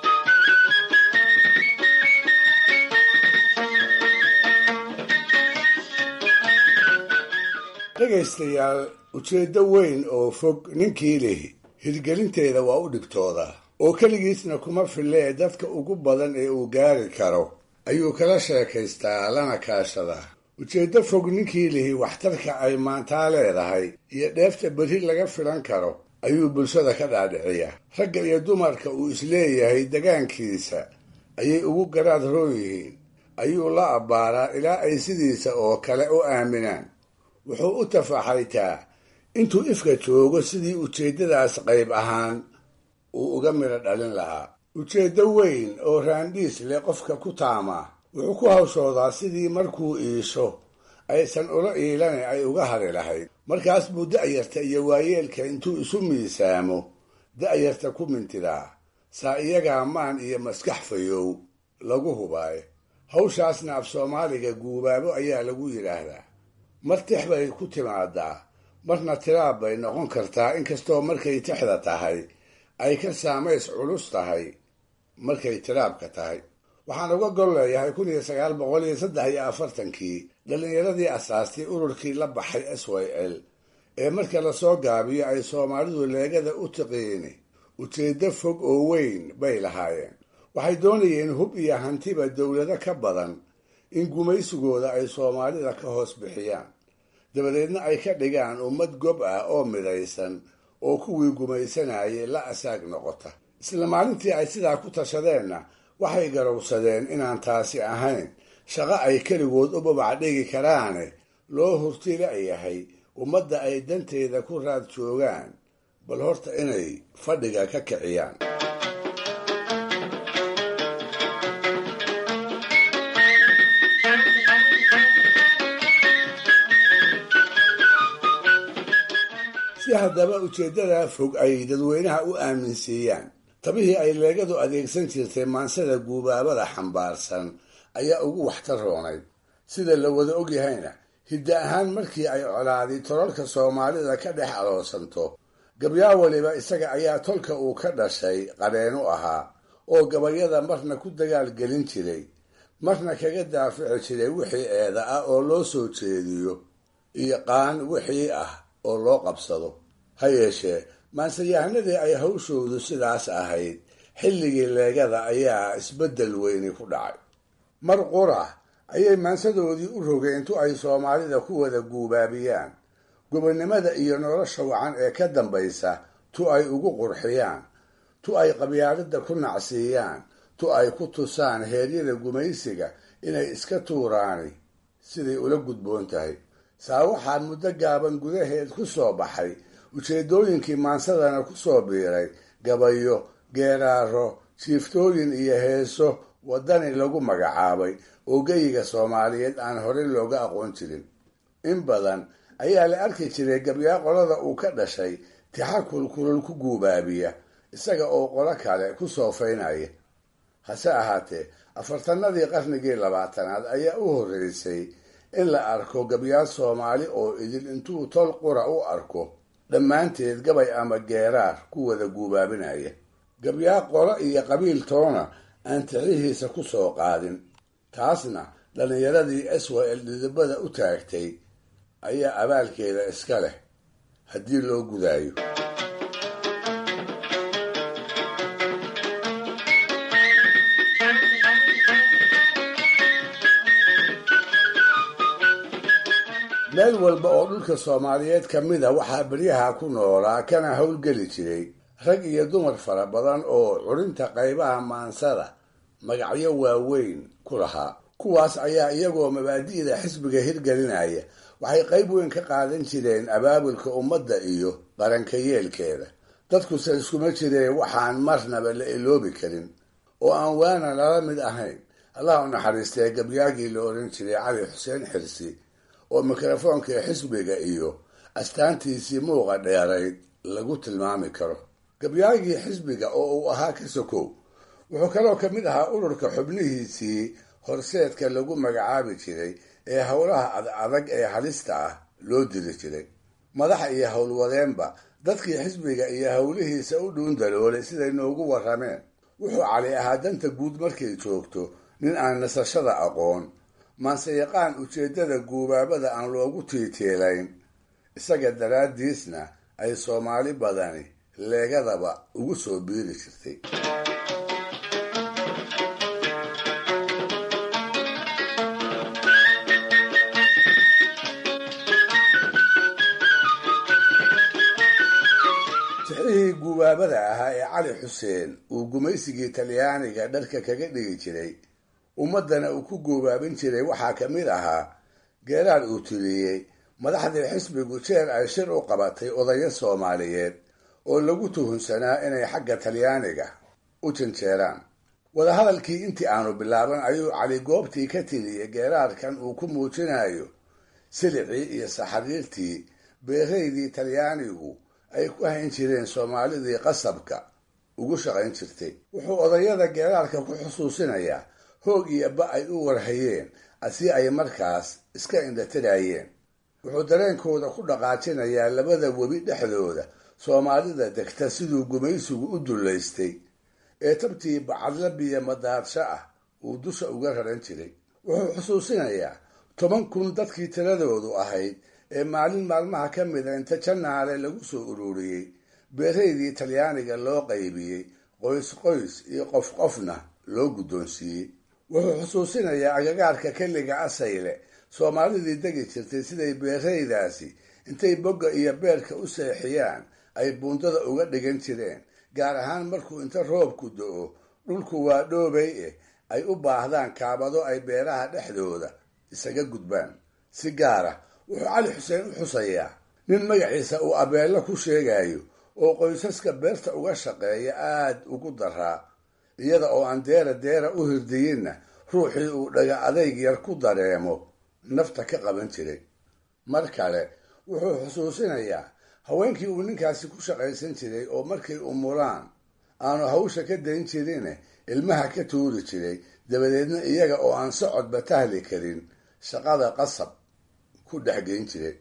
dhegaystayaal ujeeddo weyn oo fog ninkii lihi hirgelinteeda waa u dhibtooda oo keligiisna kuma fillee dadka ugu badan ee uu gaari karo ayuu kala sheekaystaa lana kaashadaa ujeeddo fog ninkii lihi waxtarka ay maantaa leedahay iyo dheefta berri laga filan karo ayuu bulshada ka dhaadhiciya ragga iyo dumarka uu isleeyahay degaankiisa ayay ugu garaad roon yihiin ayuu la abbaaraa ilaa ay sidiisa oo kale u aaminaan wuxuu u tafaxaytaa intuu ifka joogo sidii ujeeddadaas qayb ahaan uu uga midho dhalin lahaa ujeeddo weyn oo raandhiis leh qofka ku taama wuxuu ku hawshoodaa sidii markuu iisho aysan ula iilane ay uga hari lahayd markaas buu da'yarta iyo waayeelka intuu isu miisaamo da'yarta ku mintidaa saa iyagaa maan iyo maskax fayow lagu hubaayo hawshaasna af soomaaliga guubaabo ayaa lagu yidhaahdaa mar tix bay ku timaadaa marna tiraab bay noqon kartaa inkastoo markay tixda tahay ay ka saamays culus tahay markay tiraabka tahay waxaan uga gol leeyahay kun iyo sagaal boqol iyo saddex iyo afartankii dhallinyaradii asaastay ururkii la baxay s y l ee marka lasoo gaabiyo ay soomaalidu leegada u tiqiini ujeeddo fog oo weyn bay lahaayeen waxay doonayeen hub iyo hantiba dowlado ka badan in gumaysigooda ay soomaalida ka hoos bixiyaan dabadeedna ay ka dhigaan ummad gob ah oo midaysan oo kuwii gumaysanayay la asaag noqota isla maalintii ay sidaa ku tashadeenna waxay garowsadeen inaan taasi ahayn shaqo ay keligood u babac dhigi karaane loo hurtila yahay ummadda ay danteeda ku raad joogaan bal horta inay fadhiga ka kiciyaan si haddaba ujeeddada fog ay dadweynaha u aaminsiiyaan tabihii ay leegadu adeegsan jirtay maansada guubaabada xambaarsan ayaa ugu waxtar roonayd sida la wada ogyahayna hidda ahaan markii ay colaadi tolalka soomaalida ka dhex aloosanto gabyaa waliba isaga ayaa tolka uu ka dhashay qadheen u ahaa oo gabayada marna ku dagaal gelin jiray marna kaga daafici jiray wixii eeda ah oo loo soo jeediyo iyo qaan wixii ah oo loo qabsado ha yeeshee maansayahanadii ay hawshoodu sidaas ahayd xilligii leegada ayaa isbeddel weyni ku dhacay mar qura ayay maansadoodii u rogeen intu ay soomaalida ku wada guubaabiyaan gobonnimada iyo nolosha wacan ee ka dambaysa tu ay ugu qurxiyaan tu ay qabyaalada ku nacsiiyaan tu ay ku tusaan heeryada gumaysiga inay iska tuuraani siday ula gudboon tahay saa waxaa muddo gaaban gudaheed ku soo baxay ujeedooyinkii maansadana ku soo biiray gabayo geeraaro jiiftooyin iyo heeso waddani lagu magacaabay oo geyiga soomaaliyeed aan horey looga aqoon jirin in badan ayaa la arki jiray gabyaa qolada uu ka dhashay tixa kulkulul ku guubaabiya isaga oo qolo kale ku soofaynaya hase ahaatee afartanadii qarnigii labaatanaad ayaa u horreysay in la arko gabyaa soomaali oo idil intuu tol qura u arko dhammaanteed gabay ama geeraar ku wada guubaabinaya gabyaa qolo iyo qabiil toona aan tixihiisa ku soo qaadin taasna dhallinyaradii swal dhidibada u taagtay ayaa abaalkeeda iska leh haddii loo gudaayo meel walba oo dhulka soomaaliyeed ka mid a waxaa beryaha ku noolaa kana howlgeli jiray rag iyo dumar fara badan oo curinta qaybaha maansada magacyo waaweyn ku lahaa kuwaas ayaa iyagoo mabaadi'da xisbiga hirgelinaya waxay qayb weyn ka qaadan jireen abaabulka ummadda iyo qaranka yeelkeeda dadkuse iskuma jireen waxaan marnaba la iloobi karin oo aan waana lala mid ahayn allah u naxariistee gabyaagii la odhan jiray cali xuseen xirsi oo mikrofoonka xisbiga iyo astaantiisii muuqa dheerayd lagu tilmaami karo gabyaagii xisbiga oo uu ahaa ka sokow wuxuu kaloo ka mid ahaa ururka xubnihiisii horseedka lagu magacaabi jiray ee howlaha adadag ee halista ah loo diri jiray madaxa iyo howlwadeenba dadkii xisbiga iyo howlihiisa u dhuun daloolay siday noogu warrameen wuxuu cali ahaa danta guud markay joogto nin aan nasashada aqoon maanseyaqaan ujeeddada guubaabada aan loogu tiiteelayn isaga daraaddiisna ay soomaali badani leegadaba ugu soo biiri jirtay tixihii guubaabada ahaa ee cali xuseen uu gumaysigii talyaaniga dharka kaga dhigi jiray ummaddana uu ku guubaabin jiray waxaa ka mid ahaa geeraar uu tiriyey madaxdii xisbigu jeer ay shir u qabatay odayo soomaaliyeed oo lagu tuhunsanaa inay xagga talyaaniga u u janjeeraan wadahadalkii intii aanu bilaaban ayuu cali goobtii ka tiriyey geeraarkan uu ku muujinayo silicii iyo saxariirtii beeraydii talyaanigu ay ku hayn jireen soomaalidii qasabka ugu shaqayn jirtay wuxuu odayada geeraarka ku xusuusinayaa hoog iyo ba ay u warhayeen si ay markaas iska indhatirayeen wuxuu dareenkooda ku dhaqaajinayaa labada webi dhexdooda soomaalida degta siduu gumaysigu u dullaystay ee tabtii bacadla biyo madaadsho ah uu dusha uga raran jiray wuxuu xusuusinayaa toban kun dadkii tiradoodu ahayd ee maalin maalmaha ka mida inta janaale lagu soo ururiyey beeraydii talyaaniga loo qaybiyey qoys qoys iyo qof qofna loo guddoonsiiyey wuxuu xusuusinayaa agagaarka kelliga asayle soomaalidii degi jirtay siday beeraydaasi intay bogga iyo beerka u seexiyaan ay buundada uga dhigan jireen gaar ahaan markuu inta roobku do-o dhulku waa dhoobay eh ay u baahdaan kaabado ay beeraha dhexdooda isaga gudbaan si gaara wuxuu cali xuseen u xusayaa nin magaciisa uu abeello ku sheegayo oo qoysaska beerta uga shaqeeya aad ugu daraa iyada oo aan deera deera u hirdiyinna ruuxii uu dhaga adayg yar ku dareemo nafta ka qaban jiray mar kale wuxuu xusuusinayaa haweenkii uu ninkaasi ku shaqaysan jiray oo markay umulaan aanu hawsha ka dayn jirine ilmaha ka tuuri jiray dabadeedna iyaga oo aan socodba tahli karin shaqada qasab ku dhexgeyn jiray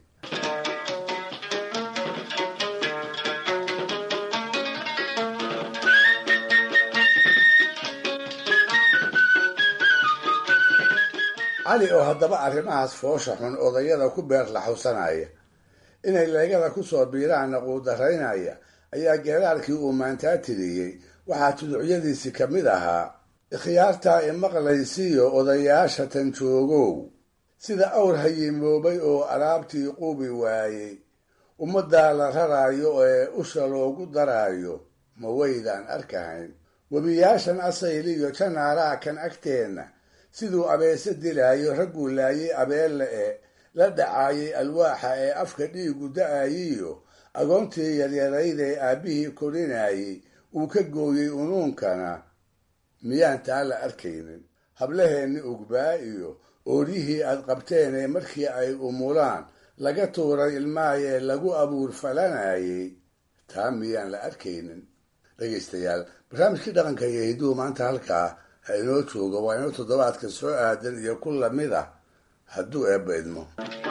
cali oo haddaba arrimahaas foosha xun odayada ku beer laxawsanaya inay leegada ku soo biiraanna quudaraynaya ayaa geeraarkii uu maantaa tiriyey waxaa tuducyadiisii ka mid ahaa ikhyaartaa imaqlaysiyo odayaasha tan joogow sida awr hayimoobay oo alaabtii quubi waayey ummaddaa la raraayo ee usha loogu daraayo ma waydaan arkahayn webiyaashan asayliyo janaaraha kan agteenna siduu abeese dilaayo ragguu laayay abeelle ee la dhacaayay alwaaxa ee afka dhiigu da-ayiyo agoontii yaryarayd ee aabbihii korinayay uu ka gooyey unuunkana miyaan taa la arkaynin hablaheenni ugbaa iyo ooryihii aad qabteen ee markii ay umulaan laga tuuray ilmaayee lagu abuur falanayay taa miyaan la arkaynin dhegaystayaal barnaamijkii dhaqanka iyo hiduhu maanta halkaa ha inoo joogo waa inoo toddobaadka soo aadan iyo ku lamid ah hadduu eebba idmo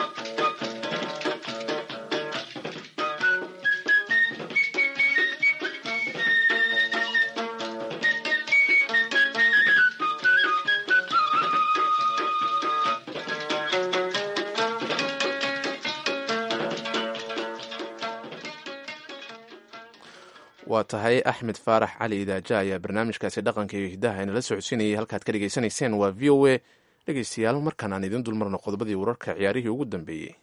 waa tahay axmed faarax cali idaaja ayaa barnaamijkaasi dhaqanka iyo hidaha inala socodsiinayay halkaad ka dhegaysanayseen waa v o a dhegaystayaal markaan aan idiin dulmarno qodobadii wararka ciyaarihii ugu dambeeyey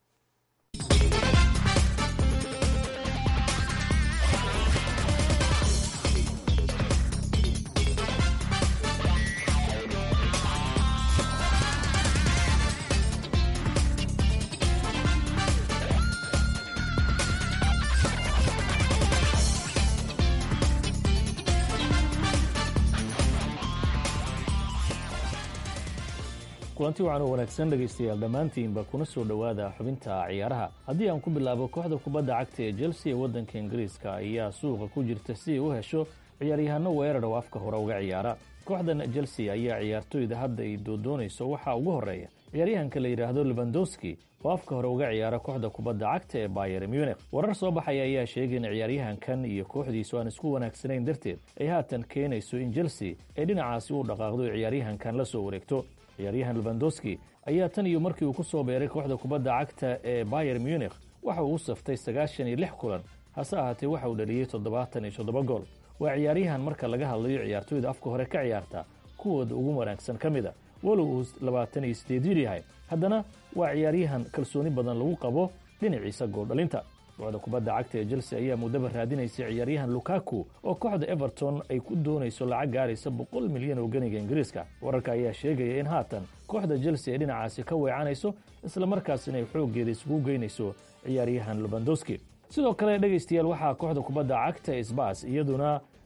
kulanti wacan oo wanaagsan dhegaystayaal dhammaantiinba kuna soo dhowaada xubinta ciyaaraha haddii aan ku bilaabo kooxda kubadda cagta ee chelsea ee waddanka ingiriiska ayaa suuqa ku jirta si ay u hesho ciyaaryahanno weerar oo afka hore uga ciyaara kooxdan chelsea ayaa ciyaartoyda hadda ay doodoonayso waxaa ugu horreeya ciyaaryahanka la yidhaahdo lebandowski oo afka hore uga ciyaara kooxda kubadda cagta ee bayer munich warar soo baxaya ayaa sheegay in ciyaaryahankan iyo kooxdiisu aan isku wanaagsanayn darteed ay haatan keenayso in chelsea ay dhinacaasi u dhaqaaqdo ay ciyaaryahankan la soo wareegto ciyaaryahan lebandowski ayaa tan iyo markii uu ku soo beeray kooxda kubadda cagta ee bayer munich waxa uu u saftay sagaashan iyo lix kulan hase ahaatee waxa uu dhaliyey toddobaatan iyo toddoba gool waa ciyaaryahan marka laga hadlayo ciyaartoyda afka hore ka ciyaarta kuwooda ugu wanaagsan ka mid a walow uu labaatan iyo sideed jir yahay haddana waa ciyaaryahan kalsooni badan lagu qabo dhinaciisa gooldhalinta kooxda kubadda cagta ee chelsea ayaa muddaba raadinaysa ciyaaryahan lukaku oo kooxda everton ay ku doonayso lacag gaaraysa boqol milyan oo ganiga ingiriiska wararka ayaa sheegaya in haatan kooxda chelsea ay dhinacaasi ka weecanayso islamarkaasina ay xooggeeda isugu geynayso ciyaaryahan lubandowski sidoo kale dhegaystayaal waxaa kooxda kubadda cagta sbas iyaduna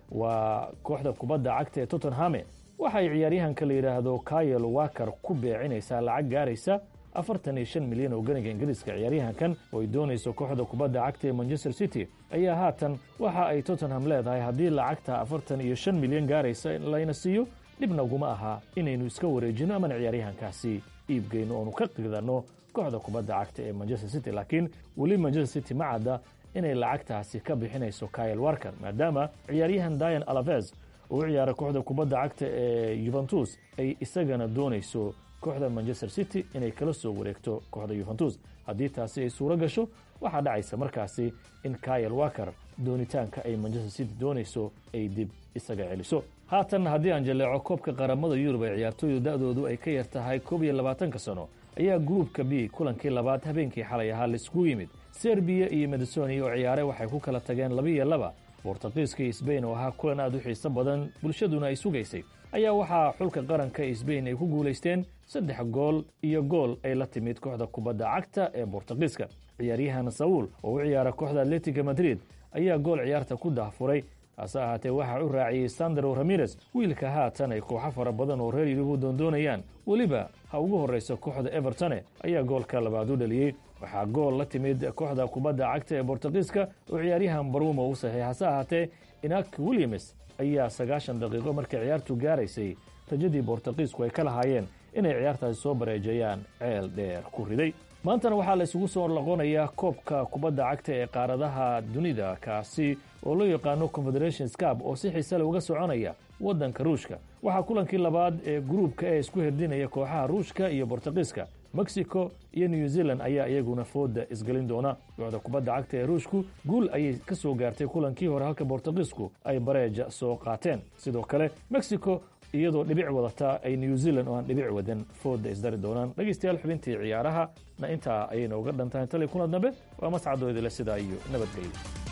waa kooxda kubadda cagta ee tottenhame waxay ciyaaryahanka la yidhaahdo kayel waker ku beecinaysaa lacag gaaraysa afartan iyo shan milyan oo ganiga ingiriiska ciyaaryahankan oo ay doonayso kooxda kubadda cagta ee manchester city ayaa haatan waxa ay tottenham leedahay haddii lacagta afartan iyo shan milyan gaaraysa layna siiyo dhibnaguma aha inaynu iska wareejino amana ciyaaryahankaasi iibgeyno oonu ka qidanno kooxda kubadda cagta ee manchester city laakiin weli manchester city ma cadda inay lacagtaasi ka bixinayso kyle warker maadaama ciyaaryahan dian alaves oo u ciyaara kooxda kubadda cagta ee yuventus ay isagana doonayso kooxda manchester city inay kala soo wareegto kooxda yuventus haddii taasi ay suuro gasho waxaa dhacaysa markaasi in kyle waker doonitaanka ay manchester city doonayso ay dib isaga celiso haatan haddii aan jaleeco koobka qaramada yurub ee ciyaartooydu da-doodu ay ka yar tahay koob iyo labaatanka sano ayaa gruupka b kulankii labaad habeenkii xalay ahaa laiskugu yimid serbiya iyo macedonia oo ciyaare waxay ku kala tageen laba iyo laba bortuqiiska iyo sbain oo ahaa kulan aad u xiiso badan bulshaduna ay sugaysay ayaa waxaa xulka qaranka ee sbain ay ku guulaysteen saddex gool iyo gool ay la timid kooxda kubadda cagta ee bortuqiiska ciyaaryahan saul oo u ciyaara kooxda atletica madrid ayaa gool ciyaarta ku dahfuray hase ahaatee waxaa u raaciyey sandro ramirez wiilka haatan ay kooxo fara badan oo reer yurubu doondoonayaan weliba ha ugu horrayso kooxda evertone ayaa goolka labaad u dhaliyey waxaa gool la timid kooxda kubadda cagta ee bortuqiiska oo ciyaaryahan barumo u saxiix hase ahaatee inak williams ayaa sagaashan daqiiqo markay ciyaartu gaaraysay rajadii bortuqiisku ay ka lahaayeen inay ciyaartaasi soo bareejeeyaan ceel dheer ku riday maantana waxaa la isugu soo laqonayaa koobka kubadda cagta ee qaaradaha dunida kaasi oo loo yaqaano confederation scab oo si xiise leh uga soconaya waddanka ruushka waxaa kulankii labaad ee gruubka ee isku herdinaya kooxaha ruushka iyo bortuqiiska mexico iyo new zealand ayaa iyaguna fooda isgelin doona kooxda kubadda cagta ee ruushku guul ayay ka soo gaartay kulankii hore halka bortuqiisku ay bareeja soo qaateen sidoo kale mexico iyadoo dhibic wadata ay new zealand oo aan dhibic wadan fooda isdari doonaan dhegaystayaal xubintii ciyaaraha na intaa ayayna uga dhantahay tali kuna dambe waa mascadoodile sidaa iyo nabadgelyo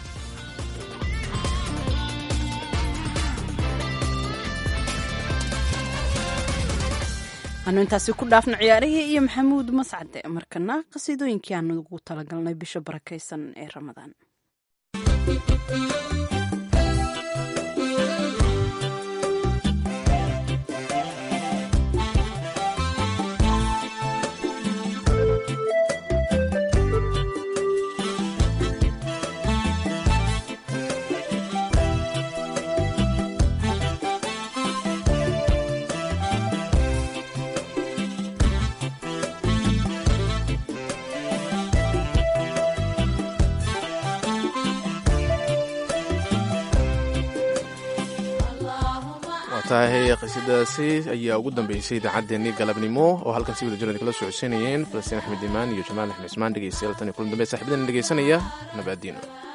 anu intaasi ku dhaafno ciyaarihii iyo maxamuud mascade markana qasiidooyinkii aanu ugu talagalnay bisha barakaysan ee ramadaan tahay qisidaasi ayaa ugu dambeysay idaacaddeenii galabnimo oo halkan si wada jirad kala socodsiinayeen falastiin axmed imaan iyo jamaal axmed ismaan dhegeystayaal tan iyo kulan dambe saxibadan dhegeysanaya nabaadiino